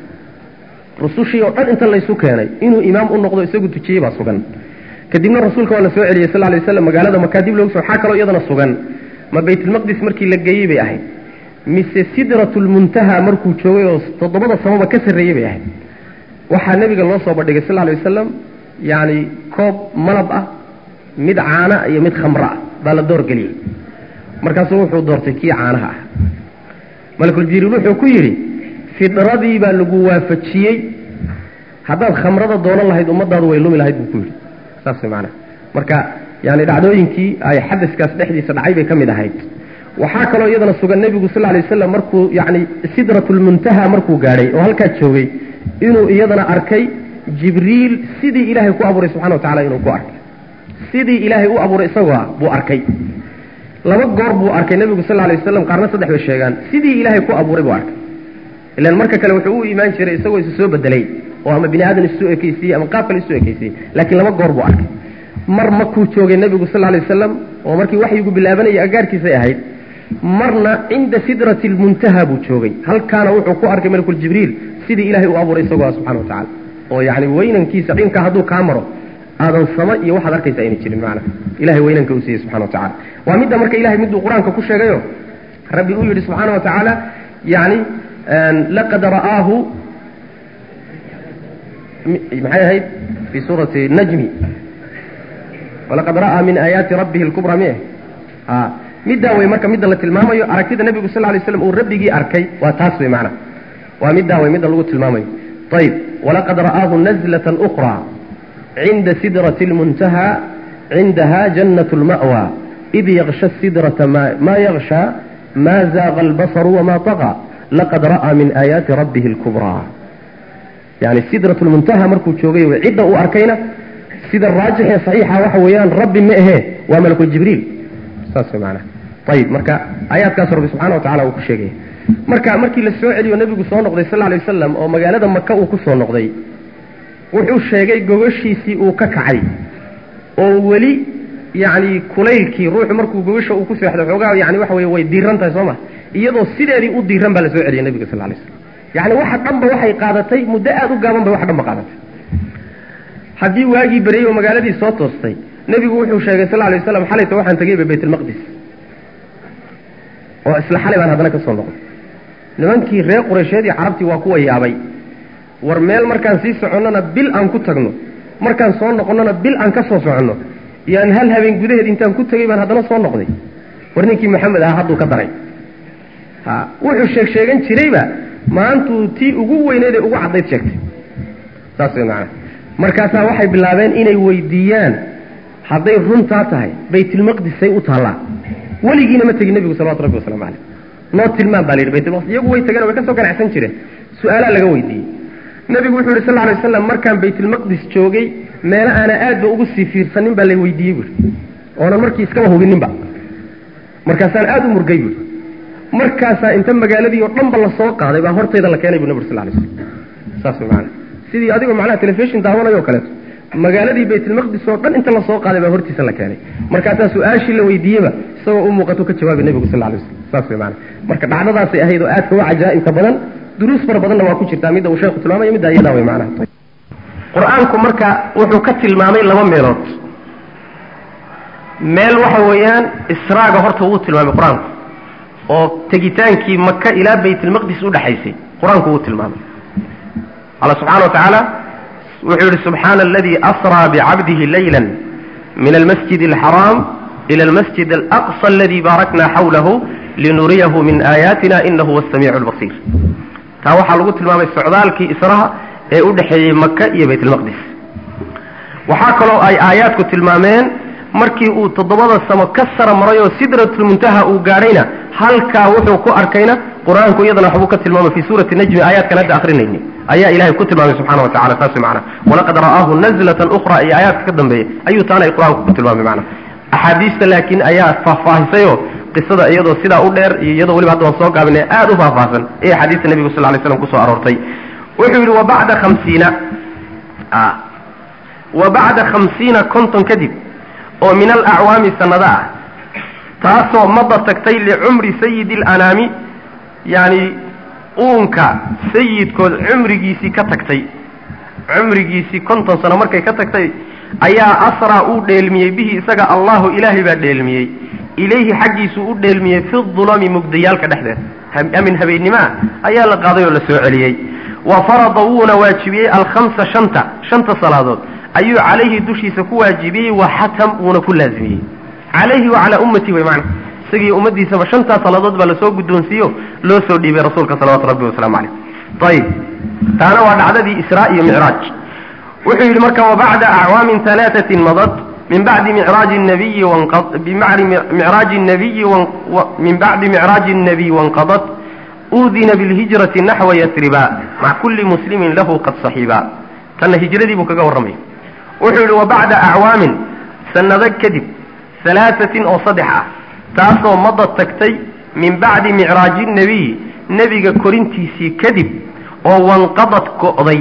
A: rusushii oo dhan inta laysu keenay inuu imaam u noqdo isagu tujiyey baa sugan kadibna rasuulka waa la soo celiyey sal lay waslam magaalada makaa dib loogu so waxaa kaloo iyadana sugan ma baytulmaqdis markii la geeyey bay ahayd mise sidratulmuntaha markuu joogay oo toddobada samaba ka sarreeyey bay ahayd waxaa nebiga loo soo bandhigay sal lay wasalam yacni koob malab ah mid caana iyo mid khamro ah baa la doorgeliyey markaasuu wuxuu doortay kii caanaha ah malakuljibriil wuxuu ku yidhi fidradii baa lagu waafajiyey haddaad khamrada doonan lahayd ummadaadu way lumi lahayd buu ku yidhi saas way maanaa marka yani dhacdooyinkii ay xadaskaas dhexdiisa dhacay bay ka mid ahayd waxaa kaloo iyadana sugan nebigu sal lay waslam markuu yani sidratulmuntaha markuu gaadhay oo halkaa joogay inuu iyadana arkay jibriil sidii ilaahay ku abuuray subxana wa tacala inuu ku arkay sidii ilaahay u abuuray isagoo ah buu arkay laba goor buu arkay nebigu sal lay waslam qaarna saddex bay sheegaan sidii ilaahay ku abuuray buu arkay ilan marka kale wuxuu u imaan jiray isagoo isu soo bedelay oo ama bini aadan isu ekeysiiyey ama qaab kale isu ekeysiiyey laakiin laba goor buu arkay mar makuu joogay nebigu sal lay wasalam oo markii waxyigu bilaabanayay agaarkiisay ahayd marna cinda sidrati lmuntaha buu joogay halkaana wuxuu ku arkay malakul jibriil sidii ilaahay u abuuray isagoo ah subxana wa tacala oo yacni weynankiisa dhinka hadduu kaa maro aadan sama iyo waxaad arkaysa ayna jirin macna ilahay weynanka uu siiyey subxana wa tacala waa midda marka ilahay miduu qur-aanka ku sheegayo rabbi uu yidhi subxaana wa tacaala yani laqad ra'aahu maxay ahayd fi suurati najmi walaqad ra'aa min aayaati rabbihi lkubra mi a middaa wey marka midda la tilmaamayo aragtida nebigu sal lay slam uu rabbigii arkay waa taas wey macna waa middaa wey midda lagu tilmaamayo ayib walaqad ra'aahu nazlatan ukra cinda sidrati lmuntaha cindaha jannat lma'wa id yaksha sidrata ma yaksha ma zaaqa albasaru wama taqa laqad ra'aa min aayaati rabbihi lkubraa yani sidrat lmuntaha markuu joogay wey cidda uu arkayna sida raajix ee saxiixa waxa weeyaan rabbi ma ahee waa malakul jibriil saas way maanaa ayib marka aayaadkaas rabbi subxana wa tacala uu ku sheegaya marka markii la soo celiyo nebigu soo noqday sal lay wasalam oo magaalada maka uu ku soo noqday wuxuu sheegay gogashiisii uu ka kacay oo weli yacni kulaylkii ruuxu markuu gogasha uu ku seexdo xoogaa yani waxa weye way diiran tahay soo ma iyadoo sideedii u diiran baa la soo celiyay nebiga sal lay slam yani waxa dhanba waxay qaadatay muddo aada u gaaban bay wax dhanba qaadatay haddii waagii beriyey oo magaaladii soo toostay nebigu wuxuu sheegay sal lay waslam xalayta waxaan tegeyba baytlmaqdis oo isla xalay baan haddana ka soo noqday nimankii reer qureysheed iyo carabtii waa kuwa yaabay war meel markaan sii soconnona bil aan ku tagno markaan soo noqonnona bil aan ka soo soconno iyoaan hal habeen gudaheed intaan ku tegey baan haddana soo noqday war ninkii maxamed ahaa hadduu ka daray ha wuxuu sheeg sheegan jirayba maantuu tii ugu weyneed ee ugu caddayd sheegtay saas way macana markaasaa waxay bilaabeen inay weydiiyaan hadday runtaa tahay baytilmaqdisay u taallaa weligiina ma tegin nebigu salawatu rabbi waslamu caleyh noo tilmaan baa la yidhi baytulmaqdis iyagu way tageen way ka soo ganacsan jireen su-aalaa laga weydiiyey nebigu wuxuu yidhi sal lla alay waslam markaan baytulmaqdis joogay meelo aana aadba ugu sii fiirsanin baa la weydiiyey buuri oonan markii iskaba hubininba markaasaan aada u murgay buuri markaasaa inta magaaladii oo dhanba la soo qaaday baa hortayda la keenay bu nabig sal lay slam saas way maana sidii adigoo macnaha telefishin daawanayo o kaleeto magaaladii baytulmaqdis oo dhan inta lasoo qaaday baa hortiisa la keenay markaasaa su-aashii la weydiiyeba isagoo u muuqato ka jawaabay nebigu sal alay waslam saas way maana marka dhacdadaasay ahayd oo aadka u cajaa'ibka badan duruus fara badanna waa ku jirtaa midda uu sheekhu tilmaamayo midda iyadaa way macnaha qur-aanku marka wuxuu ka tilmaamay laba meelood meel waxa weeyaan israaga horta wuu tilmaamay qur-aanku oo tegitaankii maka ilaa baytulmaqdis udhexaysay qur-aanku wuu tilmaamay alla subxana wa tacaala wuxuu yihi subxaana aladii asraa bicabdihi layla min almasjid alxaraam ila almasjid alaqsa aladi baarakna xawlahu linuriyahu min aayaatina inahu huwa asamiicu albasiir taa waxaa lagu tilmaamay socdaalkii israha ee u dhexeeyey maka iyo baytulmaqdis waxaa kaloo ay aayaadku tilmaameen markii uu toddobada samo ka sara maray oo sidratulmuntaha uu gaadhayna halkaa wuxuu ku arkayna qur-aanku iyadana waxbuu ka tilmaamay fii suurati najmi aayaadkan hadda akrinayni ayaa ilahay ku tilmaamay subxana wa tacala saas macana walaqad ra'aahu nazlatan ukhra iyo aayaadka ka dambeeya ayuu taana ay qur-aanku ku tilmaamay macana axaadiista laakiin ayaa faahfaahisayoo qisada iyadoo sidaa u dheer iyo iyadoo weliba hadda waan soo gaabinay aada u faahfaahsan ee axaadiista nebigu sal lay slam kusoo aroortay wuxuu yidhi wabacda hamsiina wa bacda khamsiina konton kadib oo min alacwaami sanado ah taasoo mada tagtay licumri sayidi alanaami yani uunka sayidkood cumrigiisii ka tagtay cumrigiisii konton sano markay ka tagtay ayaa asraa uu dheelmiyey bihi isaga allahu ilaahay baa dheelmiyey ilayhi xaggiisuu u dheelmiyey fi dulami mugdayaalka dhexdeeda amin habeennimoa ayaa la qaaday oo la soo celiyey wa farada wuuna waajibiyey alkhamsa shanta shanta salaadood ayuu calayhi dushiisa ku waajibiyey wa xatam wuuna ku laazimiyey calayhi wa calaa ummati way macna isagii ummaddiisaba shantaas salaadood baa lasoo guddoonsiiyo loo soo dhiibay rasuulka salawatu rabbi wasalaamu caleyh ayib taana waa dhacdadii israa iyo micraaj wuxuu yidhi marka wabacda acwaamin alaatatin madad min bacdi micraaji nabiyi micraaji nabiyi min bacdi micraaji الnabiy wanqadat udina bilhijrati naxwa yasriba maca kulli muslimin lahu qad saxiiba tanna hijradii buu kaga warramaya wuxuu yidhi wabacda acwaamin sanado kadib halaaثatin oo saddex ah taasoo mada tagtay min bacdi micraaji الnabiy nebiga korintiisii kadib oo wanqadad go'day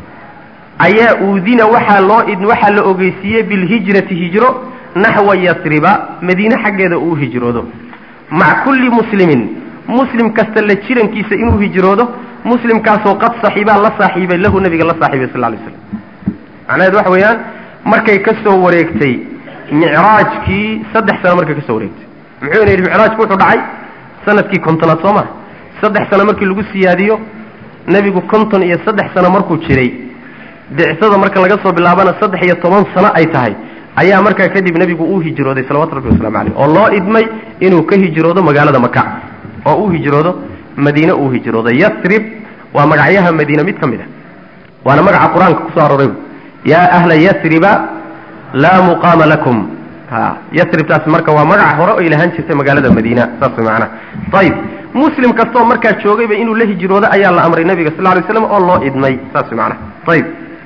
A: ayaa uudina waxaa loo waxaa la ogeysiiyey bilhijrati hijro naxwa yasriba madiine xaggeeda uu hijroodo maca kulli muslimin muslim kasta la jirankiisa inuu hijroodo muslimkaasoo qad saxiibaa la saaxiibay lahu nabiga la saaxiibay sal lay slam macnaheed waxa weeyaan markay ka soo wareegtay micraajkii saddex sano markay ka soo wareegtay muxuuna yidhi micraajku wuxuu dhacay sanadkii kontonaad soo maa saddex sano markii lagu siyaadiyo nebigu konton iyo saddex sano markuu jiray bicsada marka laga soo bilaabana saddex iyo toban sano ay tahay ayaa markaa kadib nebigu uu hijrooday salawatu rabbi waslamu caleyh oo loo idmay inuu ka hijroodo magaalada maka oo uu hijroodo madiine uu hijroodo yasrib waa magacyaha madiine mid ka mid a waana magaca qur-aanka kusoo arooray yaa ahla yasriba laa muqaama lakum ha yasribtaas marka waa magaca hore oy lahaan jirtay magaalada madiina saas way macanaha ayib muslim kastoo markaa joogayba inuu la hijroodo ayaa la amray nabiga sal lay slam oo loo idmay saas way macanaha ayib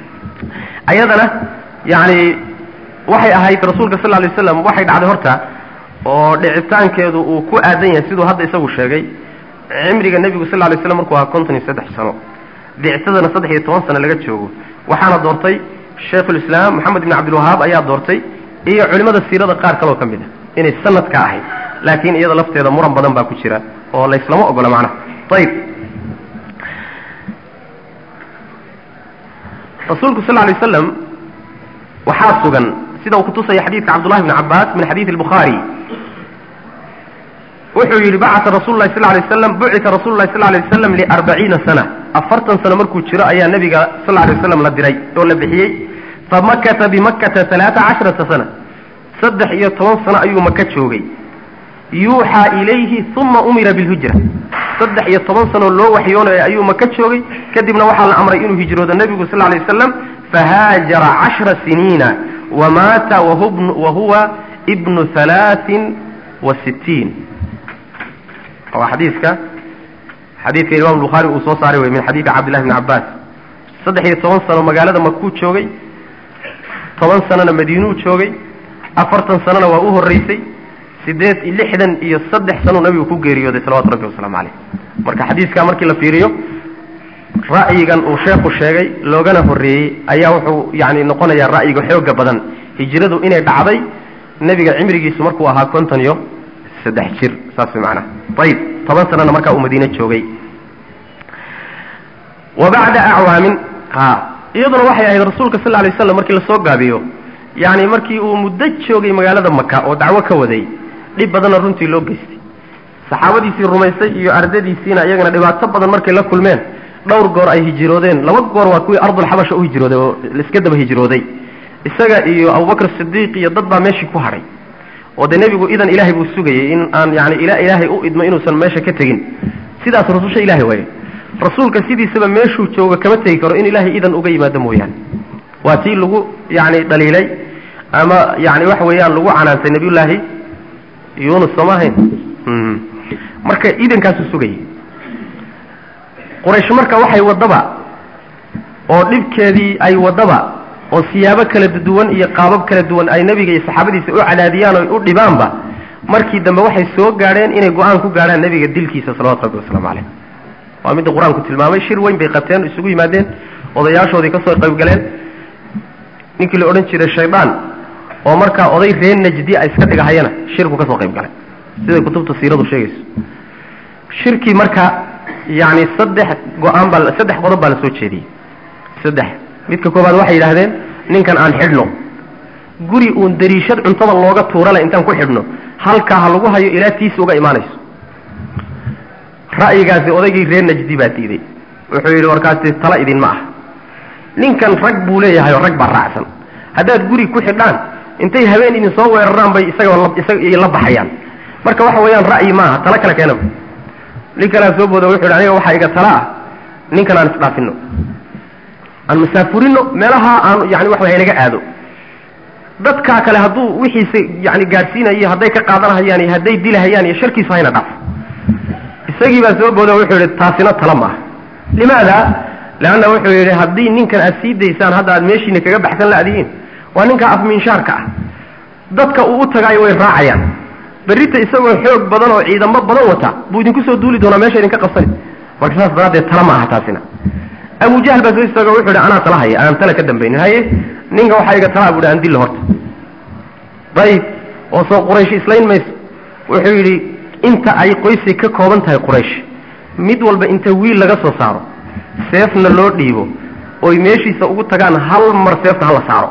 A: ayadana yani waxay ahayd rasuulka sal lay waslam waxay dhacday horta oo dhicitaankeedu uu ku aadan yahay siduu hadda isagu sheegay cimriga nebigu sal lay slam markuu ahaa konton iyo saddex sano bicsadana saddex iyo toban sano laga joogo waxaana doortay shaykhulislaam moxamed ibn cabdilwahaab ayaa doortay iyo culimmada siirada qaar kaloo ka mid a inay sanadka ahayd laakiin iyada lafteeda muran badan baa ku jira oo layslama ogola macnaha ayib rasuulku sal lay waslam waxaa sugan sida uu kutusaya xadiidka cabdullahi bni cabaas min xadiidi albukhaari wuxuu yidhi bacata rasulu lahi sal lay waslam bucita rasulu lahi sal lay waslam liarbaciina sana afartan sano markuu jiro ayaa nebiga sal lay waslam la diray oo la bixiyey famakata bimakkata alaaa casharata sana saddex iyo toban sano ayuu maka joogay yuuxaa ilayhi uma umira bilhijra saddex iyo toban sanoo loo waxyoonaya ayuu maka joogay kadibna waxaa la amray inuu hijroodo nebigu sal lay waslam fahaajara cashra siniina wamaata wa huwa ibnu halaain wa sittiin waa xadiiska xadiidka imam bukhaari uu soo saaray wey min xadiidi cabdillahi bni cabaas saddex iyo toban sano magaalada makuu joogay toban sanona madiinuu joogay afartan sanona waa u horreysay sideed lixdan iyo saddex sanuu nabigu ku geeriyooday salawatu rabbi wasalaamu caleyh marka xadiiskaa markii la fiiriyo ra'yigan uu sheekhu sheegay loogana horreeyey ayaa wuxuu yani noqonayaa ra'yiga xooga badan hijradu inay dhacday nebiga cimrigiisu markuu ahaa konton iyo saddex jir saas way macnaha ayib toban sanana markaa uu madiine joogay wa bacda acwaamin ha iyaduna waxay ahayd rasuulka sal lay slam markii lasoo gaabiyo yani markii uu muddo joogay magaalada maka oo dacwo ka waday dhib badanna runtii loo geystay saxaabadiisii rumaysay iyo ardadiisiina iyagana dhibaato badan markay la kulmeen dhowr goor ay hijiroodeen laba goor waa kuwii ardulxabasha u hijrooday oo laiska daba hijrooday isaga iyo abubakr sidiiq iyo dad baa meeshii ku hadhay oo dee nebigu idan ilaahay buu sugayay in aan yani ila ilaahay u idmo inuusan meesha ka tegin sidaas rususha ilahay waaye rasuulka sidiisaba meeshuu jooga kama tegi karo in ilaahay idan uga yimaado mooyaane waa tii lagu yani dhaliilay ama yani waxa weeyaan lagu canaantay nabiyullaahi yunus sooma ahayn marka idankaasuu sugayay quraysh marka waxay waddaba oo dhibkeedii ay waddaba oo siyaabo kala duwan iyo qaabab kala duwan ay nebiga iyo saxaabadiisa u cadaadiyaan oo u dhibaanba markii dambe waxay soo gaadheen inay go-aan ku gaadhaan nebiga dilkiisa salawatu rabbi wasalaamu caleyh waa midda qur-aanku tilmaamay shir weyn bay qabteen isugu yimaadeen odayaashoodii ka soo qayb galeen ninkii la odhan jiray shaydaan oo markaa oday reer najdi a iska dhigahayana shirku ka soo qayb galay siday kutubta siiradu sheegayso shirkii marka yani saddex go-aan baa saddex qodob baa la soo jeediyey saddex midka koobaad waxay yidhaahdeen ninkan aan xidhno guri uun dariishad cuntada looga tuurale intaan ku xidhno halkaa ha lagu hayo ilaa tiisi uga imaanayso ra'yigaasi odaygii reer najdi baa diiday wuxuu yidhi warkaasi tala idinma ah ninkan rag buu leeyahay oo rag baa raacsan haddaad guri ku xidhaan intay habeen idin soo weeraraan bay isagoo isaga la baxayaan marka waxa weeyaan ra'yi maaha tala kale keenaba nin kalea soo booda wuxu yidhi aniga waxaa iga tala ah ninkan aan isdhaafino aan masaafurino meelaha aan yani waxa way naga aado dadkaa kale hadduu wixiisa yani gaadhsiinayo hadday ka qaadanahayaan iyo hadday dilahayaan iyo sharkiisu hayna dhaaf isagii baa soo booda wuxuu yidhi taasina tala maaha limaada leanna wuxuu yidhi haddii ninkan aad sii daysaan hadda aad meeshiina kaga baxsan la'dihiin waa ninka afminshaarka ah dadka uu u tagaayo way raacayaan berrita isagoo xoog badan oo ciidamo badan wata buu idinku soo duuli doonaa meesha idinka qabsani marka saas daraaddeed tala maaha taasina abu jahl baa soo istaago wuxu yidhi anaa tala haya aan tala ka dambaynin haye ninka waxaa iga talaa buhi aan dilla horta dayib oo soo quraysh islayn mayso wuxuu yidhi inta ay qoysay ka kooban tahay quraysh mid walba inta wiil laga soo saaro seefna loo dhiibo oy meeshiisa ugu tagaan hal mar seefta hala saaro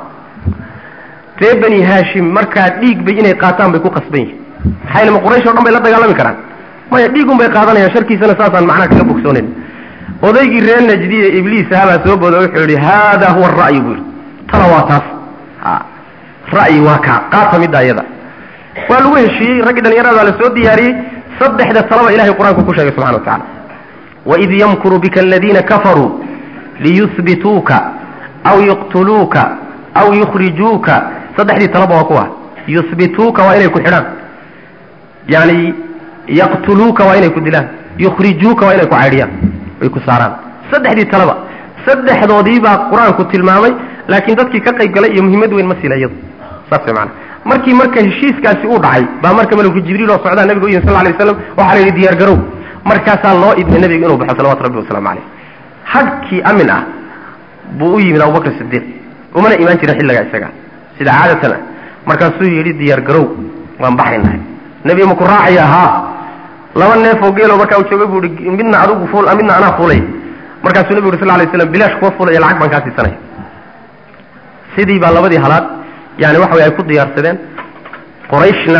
A: ree bani haashim markaa dhiig bay inay qaataan bay ku qasban yihin maxaa yele ma quraysh o dhan bay la dagaalami karaan maya dhiigun bay qaadanayaan sharkiisana saasaan macnaha kaga bogsoonayn odaygii reer najdiya ibliis ahabaa soo booda wuxuu yidhi haada huwa ara'yu buu yidhi tala waa taas a ra'yi waa kaa qaata midda iyada waa lagu heshiiyey raggii dhalinyarada la soo diyaariyey saddexda talaba ilahay qur-aanku ku sheegay subxana wa tacala waid yamkuru bika aladiina kafaruu liyuhbituuka aw yuqtuluuka aw yukhrijuuka saddexdii talaba waa kuwa yuhbituuka waa inay ku xidhaan yani yaqtuluuka waa inay ku dilaan yukhrijuuka waa inay ku caydhiyaan ay ku saaraan saddexdii talaba saddexdoodii baa qur-aanku tilmaamay laakiin dadkii ka qayb galay iyo muhiimad weyn ma sila iyadu saas way maana markii marka heshiiskaasi uu dhacay baa marka malku jibriil oo socdaa nabiga u yimi sal lay waslam waxaa la yidhi diyaar garow markaasaa loo idmay nabiga inuu baxo salawatu rabbi wasalaamu caleyh hadhkii amin ah buu u yimid abubakr sidiiq umana imaan jirin xilligaa isaga sida caadatan ah markaasuu yidhi diyaar garow waan baxaynahay nebiga maku raacaya haa laba neefoo geelo markaa uu joogay buu ihi midna adigu fuul midna anaa fuulay markaasuu nebigu uri sal lay slam bilaash kuwa fuulaya lacag baan kaa siisanaya sidii baa labadii halaad yani waxa way ay ku diyaarsadeen qorayshna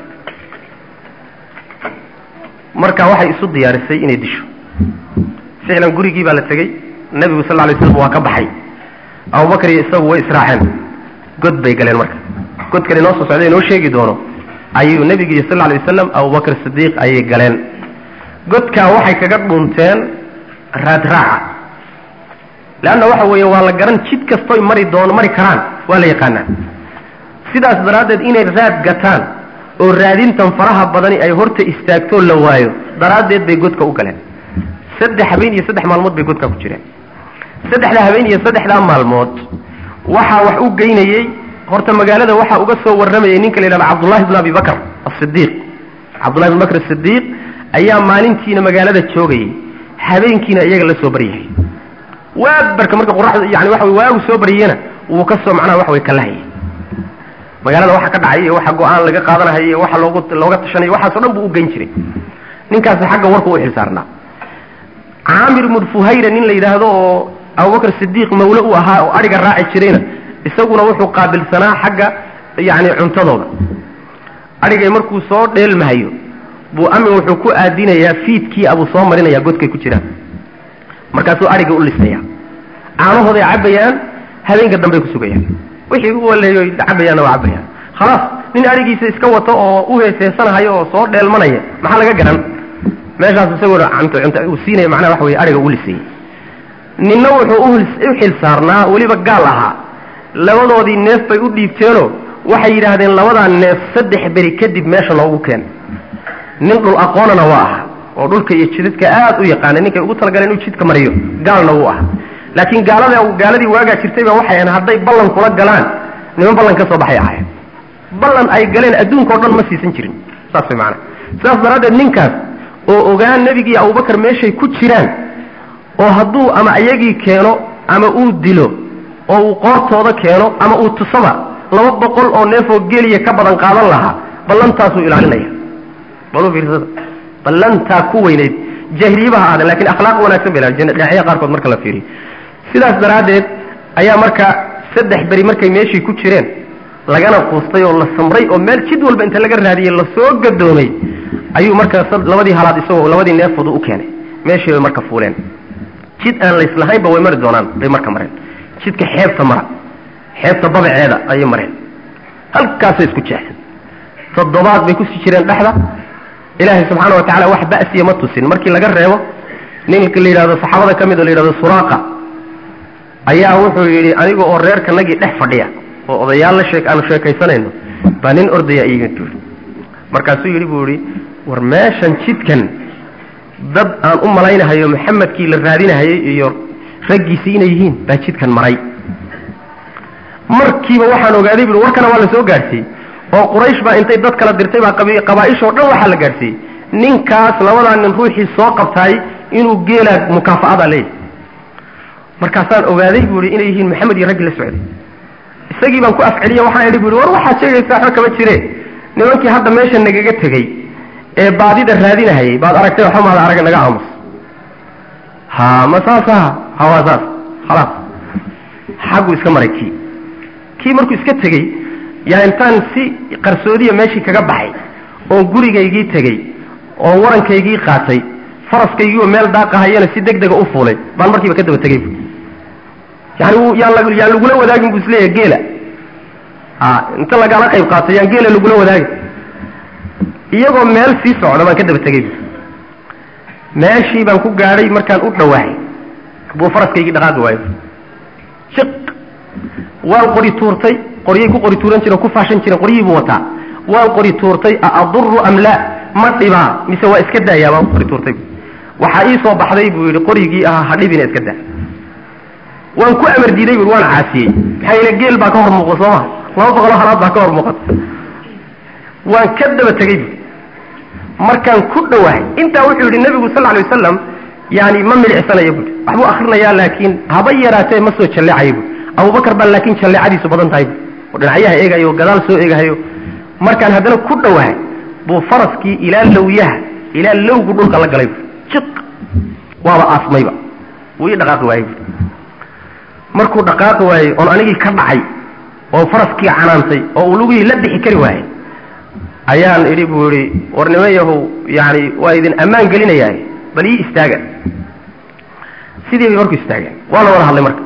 A: marka waxay isu diyaarisay inay disho ficlan gurigii baa la tegey nebigu sal lay slam waa ka baxay abubakar iyo isagu way israaceen god bay galeen marka godkan inoo soo socday inoo sheegi doono ayuu nebigu iyo sal lay wasalam abubakr sidiiq ayay galeen godkaa waxay kaga dhunteen raadraaca leanna waxa weeye waa la garan jid kastoy mari doon mari karaan waa la yaqaanaa sidaas daraaddeed inay raad gataan oo raadintan faraha badani ay horta istaagtoo la waayo daraaddeed bay godka u galeen saddex habeen iyo saddex maalmood bay godkaa ku jireen saddexda habeen iyo saddexdaa maalmood waxaa wax u geynayey horta magaalada waxaa uga soo warramayay ninka la yidhahda cabdullahi bn abi bakr asidiiq cabdullahi bn bakr asidiiq ayaa maalintiina magaalada joogayay habeenkiina iyaga la soo baryahay waabarka marka qoraxda yani waxa wey waagu soo baryena wuu ka soo macnaha waxa wey kalahayay magaalada waxa ka dhacay iyo waxa go-aan laga qaadanahayo iyo waxa loogu looga tashanayo waxaaso dhan buu u geyn jiray ninkaasi xagga warka u xilsaarnaa caamir ibnu fuhayra nin la yidhaahdo oo abubakar sidiiq mawle u ahaa oo adhiga raaci jirayna isaguna wuxuu qaabilsanaa xagga yani cuntadooda adhigay markuu soo dheelmahayo buu amin wuxuu ku aadinayaa fiidkii abuu soo marinaya godkay ku jiraan markaasuu adhiga u lisaya caanahooday cabbayaan habeenka dambey ku sugayaan wixii u waleeyo cabayaanna waa cabayaan khalaas nin adhigiisa iska wato oo u heeseesanahayo oo soo dheelmanaya maxaa laga garan meeshaas isagoona cunto cunto uu siinaya macnaha waxa weye adhiga u lisayay ninna wuxuu u xil saarnaa weliba gaal ahaa labadoodii neef bay u dhiibteenoo waxay yidhaahdeen labadaa neef saddex beri kadib meesha noogu keen nin dhul aqoonana waa aha oo dhulka iyo jidadka aad u yaqaana ninkay ugu talagaleen inuu jidka mariyo gaalna wuu aha laakiin gaalada gaaladii waagaa jirtay baa waxay ahayn hadday ballan kula galaan niman ballan ka soo baxay ahayn ballan ay galeen adduunkao dhan ma siisan jirin saas way macanaa sidaas daraaddeed ninkaas oo ogaan nebigii abubakar meeshay ku jiraan oo hadduu ama iyagii keeno ama uu dilo oo uu qoortooda keeno ama uu tusaba laba boqol oo neefoo geliya ka badan qaadan lahaa ballantaasuu ilaalinaya balu fiirsada ballantaa ku weynayd jaahiliyabaha aadan lakin akhlaaq wanaagsan bay ilaali dhinacyaha qaarkood marka la fiiriyo sidaas daraaddeed ayaa marka saddex beri markay meeshii ku jireen lagana quustay oo la samray oo meel jid walba inta laga raadiyey lasoo gadoomay ayuu marka labadii halaad isagoo labadii neefoodu u keenay meeshii bay marka fuuleen jid aan layslahaynba way mari doonaan bay marka mareen jidka xeebta mara xeebta babaceeda ayay mareen halkaasay isku jeexeen toddobaad bay kusii jireen dhexda ilaahay subxaana wa tacala wax ba'siya ma tusin markii laga reebo ninka la yidhahdo saxaabada ka mid oo la yidhahdo suraaqa ayaa wuxuu yidhi aniga oo reerkanagii dhex fadhiya oo odayaal la sheek aanu sheekaysanayno baa nin ordaya iiga duuli markaasuu yidhi buu yidhi war meeshan jidkan dad aan u malaynahayo maxamedkii la raadinahayay iyo raggiisii inay yihiin baa jidkan maray markiiba waxaan ogaaday bui warkana waa la soo gaadhsiiyey oo quraysh baa intay dad kala dirtay baa qabaaishoo dhan waxaa la gaadhsiiyey ninkaas labadaa nin ruuxii soo qabtaay inuu geelaa mukaafa'ada leeyahy markaasaan ogaaday buu ihi inay yihiin maxamed iyo raggii la socday isagii baan ku afceliya waxaan idhi bu ihi war waxaad sheegaysaa waxba kama jire nimankii hadda meesha nagaga tegey ee baadida raadinahayay baad aragtay waxba maada arag naga aamus ha ma saasa ha waa saas khalaas xaggu iska maray kii kii markuu iska tegey yaa intaan si qarsoodiya meeshii kaga baxay oo gurigaygii tegey oo warankaygii qaatay faraskaygii oo meel daaqahayana si deg dega u fuulay baan markiiba ka daba tegey yani yaan yaan lagula wadaagin bu isleeyahay geela a inta lagala qayb qaatay yaan geela lagula wadaagin iyagoo meel sii socda baan ka daba tegey bu meeshii baan ku gaadhay markaan u dhawaahay buu faraskaygii dhaqaaqi waayo jiq waan qori tuurtay qoryay ku qori tuuran jireen ku faashan jireen qoryihii buu wataa waan qori tuurtay a aduru am laa ma dhibaa mise waa iska daayaa baan qori tuurtay waxaa ii soo baxday buu yidhi qorigii ahaa ha dhibina iska daa waan ku amar diiday bui waan caasiyey maxaa yeele geel baa ka hor muuqa soo maha laba boqoloo halaad baa ka hor muuqata waan ka daba tegey bu markaan ku dhawahay intaa wuxuu yidhi nebigu sal alay wasalam yani ma milicsanayo bui waxbuu akrinayaa laakiin haba yaraatee ma soo jalleecayo bui abubakar baa laakiin jalleecadiisu badan tahay bu oo dhinacyaha eegayo o gadaal soo eegahayo markaan haddana ku dhawahay buu faraskii ilaa lawyaha ilaa lowgu dhulka la galay bu jiq waaba aasmayba wuu ii dhaqaaqi waayey bu markuu dhaqaaqi waayey oon anigii ka dhacay oo faraskii canaantay oo uu lugihii la bixi kari waayey ayaan idhi buu idhi war niman yahow yani waa idin ammaan gelinayaa bal ii istaaga sidii bay marku istaageen waa la wada hadlay marka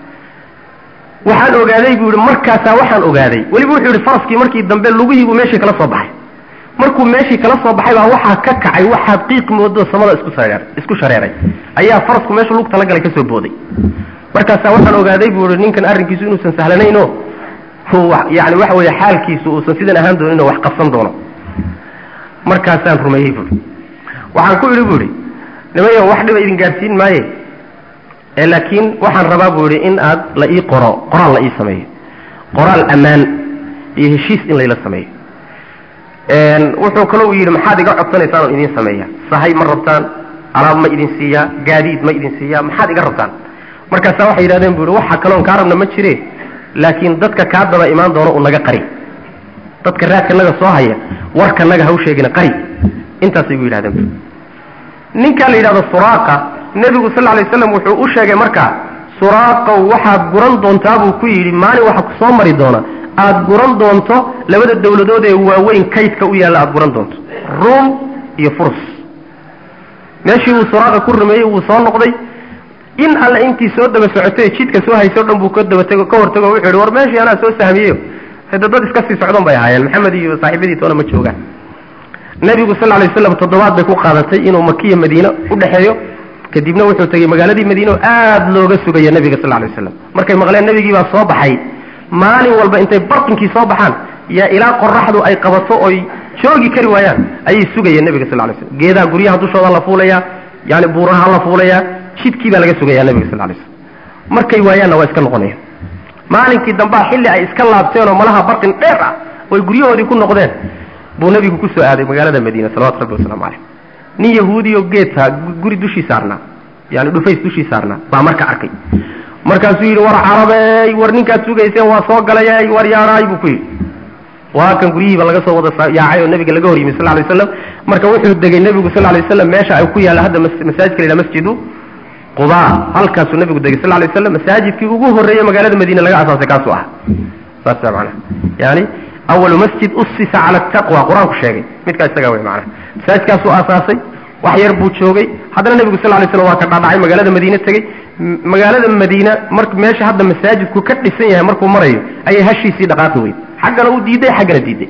A: waxaan ogaaday buu yihi markaasaa waxaan ogaaday weliba wuxuu yihi faraskii markii dambe lugihii buu meeshii kala soo baxay markuu meeshii kala soo baxay baa waxaa ka kacay waxaad qiiq moodo samada isku sareer isku shareeray ayaa farasku meeshu lug talagalay ka soo booday markaasaa waxaan ogaaday buu yihi ninkan arrinkiisu inuusan sahlanaynoo yani waxa weeye xaalkiisu uusan sidan ahaan doonin oo wax qabsan doono markaasaan rumeeyey buui waxaan ku idhi bu ihi nimayo wax dhiba idin gaadhsiin maaye ee laakiin waxaan rabaa buu idhi in aad la ii qoro qoraal la ii sameeyo qoraal ammaan iyo heshiis in layla sameeyo wuxuu kaloo yidhi maxaad iga codsanaysaan oon idin sameeya sahay ma rabtaan alaab ma idin siiyaa gaadiid ma idin siiyaa maxaad iga rabtaan markaasaa waxay yidhahdeen bu ihi waxa kaloon kaa rabna ma jire laakiin dadka kaa daba imaan doono u naga qari dadka raadkanaga soo haya warkanaga haw sheegina qari intaasay gu yidhahdeen ninkaa la yidhahdo suraaqa nebigu sal alay slam wuxuu u sheegay markaa suraaqow waxaad guran doontaa buu ku yidhi maalin waxa ku soo mari doona aada guran doonto labada dawladood ee waaweyn kaydka u yaalla aada guran doonto ruum iyo furs meeshii uu suraaqa ku rumeeyey wuu soo noqday in alle intii soo daba socotay jidka soo hayso o dhan buu ka dabatego ka hortago wuxuu yidhi war meeshii anaa soo sahmiyeyo hade dad iska sii socdan bay ahaayeen maxamed iyo saaxiibadii toona ma joogaan nebigu sal lay slam toddobaad bay ku qaadatay inuu makiya madiine u dhexeeyo kadibna wuxuu tegey magaaladii madiine oo aada looga sugaya nebiga sal lay waslam markay maqleen nebigii baa soo baxay maalin walba intay barqinkii soo baxaan yaa ilaa qoraxdu ay qabato oy joogi kari waayaan ayay sugayeen nebiga sal lay slam geedaha guryaha dushooda la fuulayaa yani buuraha la fuulayaa jidkii baa laga sugayaa nebiga sal lay slam markay waayaanna waa iska noqonayaan maalinkii dambaa xilli ay iska laabteen oo malaha barqin dheer ah oy guryahoodii ku noqdeen buu nebigu ku soo aaday magaalada madiina salawatu rabbi wasalaamu caleyh nin yahuudiyo geedka guri dushii saarnaa yani dhufays dushii saarnaa baa marka arkay markaasuu yidhi war carabey war ninkaad sugayseen waa soo galayay war yaaraay buu ku yidhi waa kan guryihiiba laga soo wada yaacay oo nabiga laga hor yimi sal lay waslam marka wuxuu degay nebigu sal lay waslam meesha ay ku yaalla hadda masaajidka la yidhaha masjidu quba halkaasuu nabigu degay sal lay waslam masaajidkii ugu horreeyey magaalada madiine laga asaasay kaasuu ah saasa manaa yani awalu masjid usisa cala taqwa qur-aanku sheegay midkaa isagaa wey manaa masaajidkaasuu aasaasay wax yar buu joogay haddana nebigu sal lay slam waa ka dhaadhacay magaalada madiine tegey magaalada madiina mar meesha hadda masaajidku ka dhisan yahay markuu marayo ayay hashiisii dhaqaaqi weyd xaggana u diiday xaggana diiday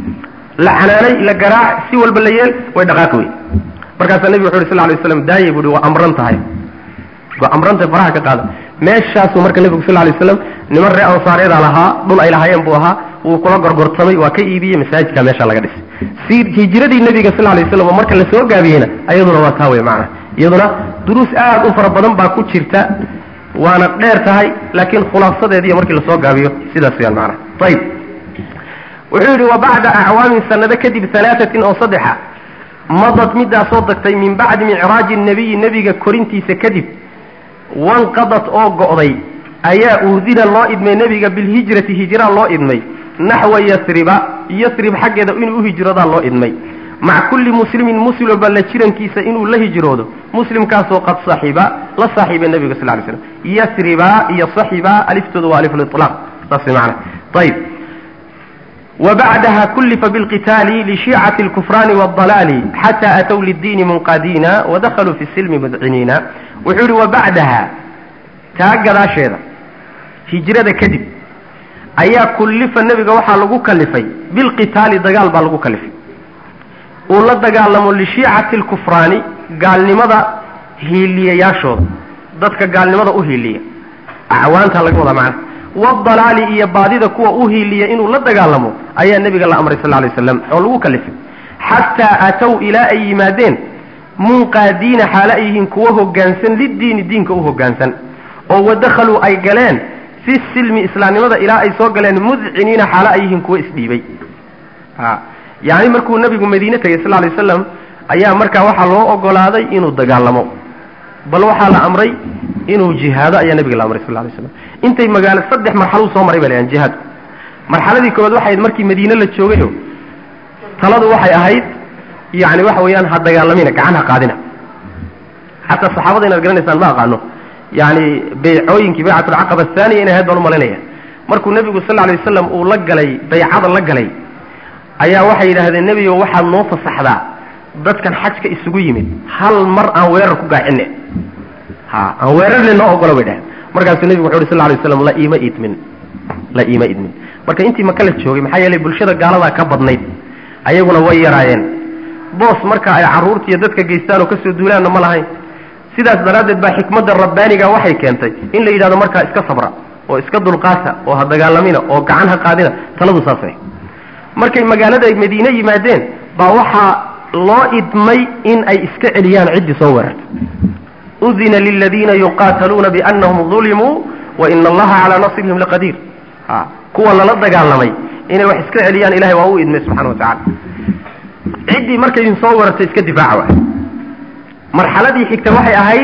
A: la canaanay la garaac si walba la yeel way dhaqaaqi weyd markaasaa nebigu wuxu uhi sal lay waslam daayay buuhi waa amran tahay waa amranta faraha ka qaada meeshaasuu marka nebigu sal lay waslam niman ree ansaareeda lahaa dhul ay lahaayeen buu ahaa wuu kula gorgortamay waa ka iibiyey masaajidka meesha laga dhisay si hijiradii nebiga sal lay waslam oo marka la soo gaabiyeyna iyaduna waa taa wey macana iyaduna duruus aad u fara badan baa ku jirta waana dheer tahay laakiin khulaasadeediiyo markii lasoo gaabiyo sidaas weyaan macana ayib wuxuu yidhi wa bacda acwaamin sanado kadib alaaatin oo saddexa madad midaasoo dagtay min bacdi micraaji nabiyi nebiga korintiisa kadib wanqadad oo go'day ayaa uudina loo idmay nebiga bilhijrati hijraa loo idmay naxwa yasriba yasrib xaggeeda inuu u hijroodaa loo idmay maca kulli muslimin muslim walba la jirankiisa inuu la hijroodo muslimkaasoo qad saxiba la saaxiibay nebiga sal lay slam yasriba iyo saxiba aliftooda waa aliflilaaq saas mana ayib وبعدها كلف بالقتال لشيعة الكفران والضلال حتى أتوا للدين منقادين ودخلوا في السلم مذعنين وحول وبعدها تاقد شيئا هجرة كذب أيا كلف النبي وحا لغو كلفي بالقتال دقال با لغو كلفي ولا دقال لشيعة الكفران قال لماذا هيليا ياشود ضدك قال لماذا أهيليا أعوانتها لقوضا معنا wadalaali iyo baadida kuwa u hiiliya inuu la dagaalamo ayaa nebiga la amray sal lay waslam oo lagu kalifay xataa aatow ilaa ay yimaadeen munqaadiina xaalo ay yihiin kuwa hoggaansan liddiini diinka u hoggaansan oo wadakhaluu ay galeen fi silmi islaamnimada ilaa ay soo galeen mudciniina xaalo ay yihiin kuwa isdhiibay yani markuu nebigu madiine tegey sal lay waslam ayaa markaa waxaa loo ogolaaday inuu dagaalamo bal waxaa la amray inuu jihaado ayaa nebiga la amray sal lay slam intay magaalo saddex marxaluu soo maray ba lahan jihaadku marxaladii koowaad waxay ahayd markii madiine la joogayo taladu waxay ahayd yani waxa weeyaan ha dagaalamina gacan ha qaadina xataa saxaabada inaad garanaysaan ma aqaano yani baycooyinkii baycatulcaqaba athaniya inay ahayd baan umalaynaya markuu nebigu sal lay wasalam uu la galay baycada la galay ayaa waxay yidhaahdeen nebigo waxaad noo fasaxdaa dadkan xajka isugu yimid hal mar aan weerar ku gaacine ha aan weerarle noo ogolo bay dhaheen markaasuu nebigu wuxu uhi sal lay waslam la iima idmin la iima idmin marka intii maka la joogay maxaa yeelay bulshada gaaladaa ka badnayd ayaguna way yaraayeen boos marka ay carruurta iyo dadka geystaan oo kasoo duulaanna ma lahayn sidaas daraaddeed baa xikmadda rabbaaniga waxay keentay in la yidhahdo markaa iska sabra oo iska dulqaata oo ha dagaalamina oo gacan ha qaadina taladu saasay markay magaalada madiine yimaadeen baa waxaa loo idmay in ay iska celiyaan ciddii soo weerarta udina liladiina yuqaataluuna biannahum dulimuu waina allaha calaa nasrihim laqadiir a kuwa lala dagaalamay inay wax iska celiyaan ilahay waa u idmay subxana wa tacala ciddii markay idin soo weerartay iska difaaca waay marxaladii xigta waxay ahayd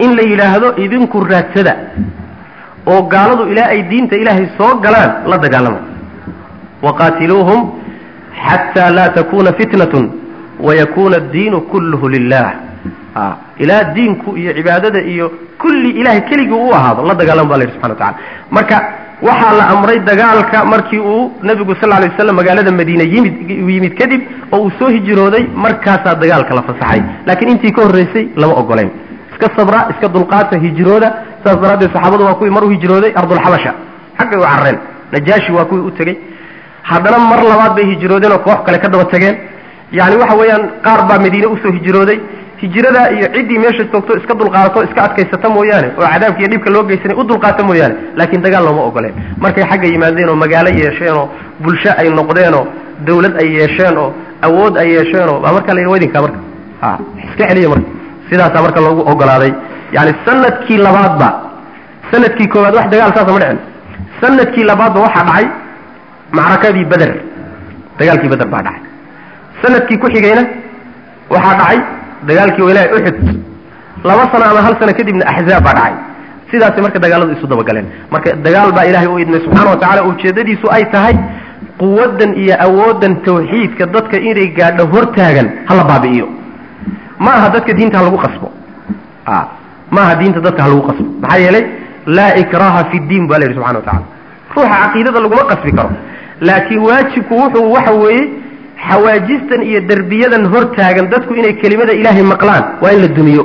A: in la yidhaahdo idinku raadsada oo gaaladu ilaa ay diinta ilaahay soo galaan la dagaalama waqaatiluuhum xataa laa takuna fitnatun wayakuna addiinu kulluhu lilah a ilaa diinku iyo cibaadada iyo kulli ilahay keligii u ahaado la dagaalama ba la yidhi subxana wa tacala marka waxaa la amray dagaalka markii uu nebigu sal lay waslam magaalada madiine yimid yimid kadib oo uu soo hijrooday markaasaa dagaalka la fasaxay laakiin intii ka horreysay lama ogoleyn iska sabra iska dulqaata hijrooda saas daraaddeed saxaabadu waa kuwii mar u hijrooday ardulxabasha xaggay u carreen najaashi waa kuwii u tegey haddana mar labaad bay hijroodeen oo koox kale ka daba tageen yani waxa weeyaan qaar baa madiine usoo hijrooday hijrada iyo ciddii meesha joogto iska dulqaadato iska adkaysata mooyaane oo cadaabka iyo dhibka loo geysanay u dulqaata mooyaane laakiin dagaal looma ogoleen markay xagga yimaadeen oo magaalo yeesheen oo bulsho ay noqdeenoo dawlad ay yeesheen oo awood ay yeesheen oo baa markaa la yidhi wadinkaa marka ha iska celiya marka sidaasaa marka loogu ogolaaday yani sanadkii labaadba sanadkii koowaad wax dagaal saasa ma dhicin sanadkii labaadba waxaa dhacay macrakadii beder dagaalkii beder baa dhacay sanadkii ku xigayna waxaa dhacay dagaalkii walahi uxud laba sano ama hal sano kadibna axzaab baa dhacay sidaasay marka dagaaladu isu dabagaleen marka dagaal baa ilahay u idmay subxana wa tacala ujeedadiisu ay tahay quwaddan iyo awooddan tawxiidka dadka inay gaadho hortaagan hala baabi'iyo ma aha dadka diinta ha lagu qasbo a ma aha diinta dadka ha lagu qasbo maxaa yeelay laa ikraha fi ddiin ba la yidhi subxana wa tacala ruuxa caqiidada laguma qasbi karo laakiin waajibku wuxuu waxa weeye xawaajistan iyo derbiyadan hortaagan dadku inay kelimada ilaahay maqlaan waa in la dumiyo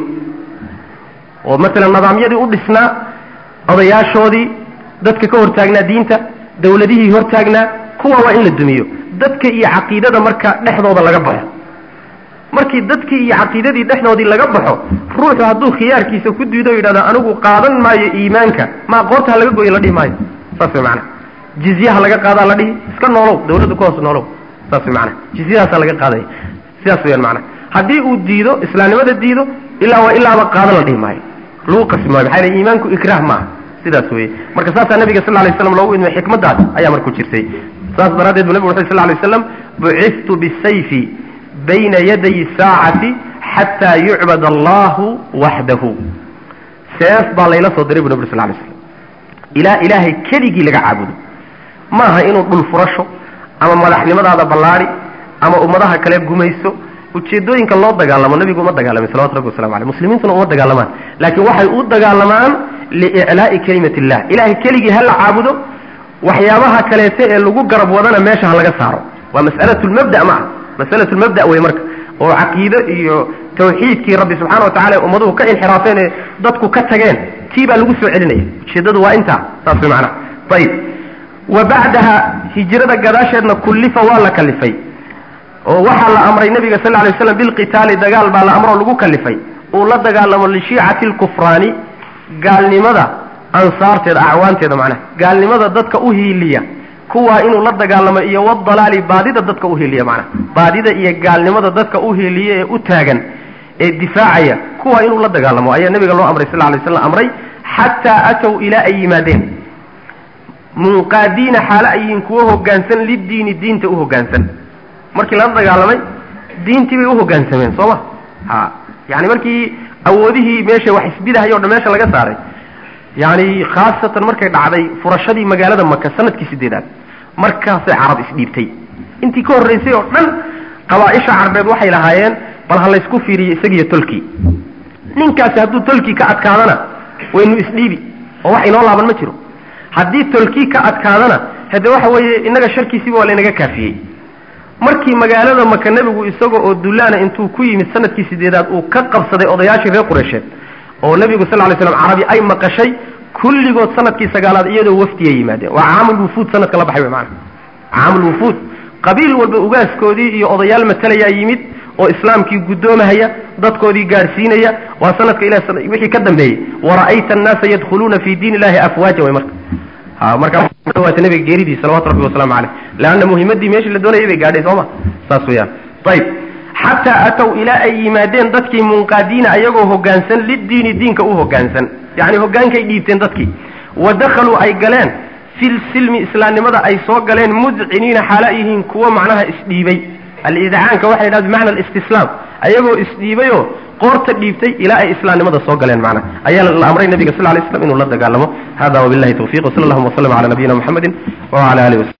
A: oo masalan nidaamyadii u dhisnaa odayaashoodii dadka ka hortaagnaa diinta dawladihii hortaagnaa kuwa waa in la dumiyo dadka iyo caqiidada marka dhexdooda laga baxo markii dadkii iyo caqiidadii dhexdoodii laga baxo ruuxu hadduu khiyaarkiisa ku diido o yidhahdo anigu qaadan maayo iimaanka ma aqoonta ha laga goyo la dhihi maayo saas way macana jizyaha laga qaadaa la dhihi iska noolow dawladda ku hoos noolow saas way macana jizyadaasaa laga qaadaya sidaas weyaan macana haddii uu diido islaamnimada diido ilaa waa ilaaba qaadan la dhihi maayo lagu qasbi maayo maxaa yele iimaanku ikraah maaha sidaas weye marka saasaa nabiga sal lay slam loogu idmay xikmaddaas ayaa marku jirtay saas daraaddeed bu nabig wuxu sl lay slam buciftu bisayfi bayna yaday saacati xataa yucbad allahu waxdahu seef baa layla soo diray bu nabig sal lay slam ilaa ilaahay keligii laga caabudo maaha inuu dhul furasho ama madaxnimadaada ballaadi ama ummadaha kale gumayso ujeedooyinka loo dagaalamo nabigu uma dagaalamin salawatu rabbi waslamu aleyh muslimiintuna uma dagaalamaan laakiin waxay u dagaalamaan liiclaa'i kelimat illah ilahay keligii ha la caabudo waxyaabaha kaleete ee lagu garab wadana meesha ha laga saaro waa mas'alatu lmabda ma ah masalatu lmabda wey marka oo caqiide iyo tawxiidkii rabbi subxana wa tacala ummaduhu ka inxiraafeen ee dadku ka tageen tii baa lagu soo celinaya ujeeddadu waa intaa saas way macnaha ayib wa bacdaha hijrada gadaasheedna kullifa waa la kalifay oo waxaa la amray nabiga sal lay slam bilqitaali dagaal baa la amroo lagu kalifay uu la dagaalamo lishiicati lkufraani gaalnimada ansaarteeda acwaanteeda macnaha gaalnimada dadka u hiiliya kuwaa inuu la dagaalamo iyo wadalaali baadida dadka u hiiliya macnaha baadida iyo gaalnimada dadka u hiiliya ee u taagan ee difaacaya kuwaa inuu la dagaalamo ayaa nabiga loo amray sal lay slam amray xataa atow ilaa ay yimaadeen munqaadiina xaalo ay yihiin kuwo hoggaansan liddiini diinta u hoggaansan markii lala dagaalamay diintii bay u hoggaansameen soo ma ha yani markii awoodihii meesha wax isbidahay o dhan meesha laga saaray yani khaasatan markay dhacday furashadii magaalada maka sanadkii sideedaad markaasay carab isdhiibtay intii ka horraysay oo dhan qabaaisha carbeed waxay lahaayeen bal ha laysku fiiriyo isagiiyo tolkii ninkaasi hadduu tolkii ka adkaadana waynu isdhiibi oo wax inoo laaban ma jiro haddii tolkii ka adkaadana hade waxa weeye innaga sharkiisiiba waa laynaga kaafiyey markii magaalada maka nebigu isaga oo dullaana intuu ku yimid sanadkii sideedaad uu ka qabsaday odayaashii reer qureysheed oo nebigu sal lay slam carabi ay maqashay kulligood sanadkii sagaalaad iyadoo wafdiya yimaadeen waa caamul wufuud sanadka la baxay wy maana caamul wufuud qabiil walba ugaaskoodii iyo odayaal matalayaa yimid oo islaamkii guddoomahaya dadkoodii gaadhsiinaya waa sanadka ilah wixii ka dambeeyey wara'ayta annaasa yadkhuluuna fi diin illahi afwaaja way marka ha markaa dhawaata nabiga geeridii salawatu rabbi wasalaamu caleyh leanna muhimadii meeshii la doonayay bay gaadhay sooma saas weyaan ayib xataa atow ilaa ay yimaadeen dadkii munqaadiina ayagoo hoggaansan liddiini diinka u hoggaansan yacni hoggaankay dhiibteen dadkii wa dakhaluu ay galeen fil silmi islaamnimada ay soo galeen mudciniina xaala yihiin kuwo macnaha isdhiibay alidcaanka waxa la yidhahda bimacna alistislaam ayagoo isdhiibayoo qoorta dhiibtay ilaa ay islaamnimada soo galeen macna ayaa la amray nabiga sal lay slam inuu la dagaalamo hada wabillahi tawfiq wsala allahuma waslama cala nabiyina muxamedin wacala alihi waslm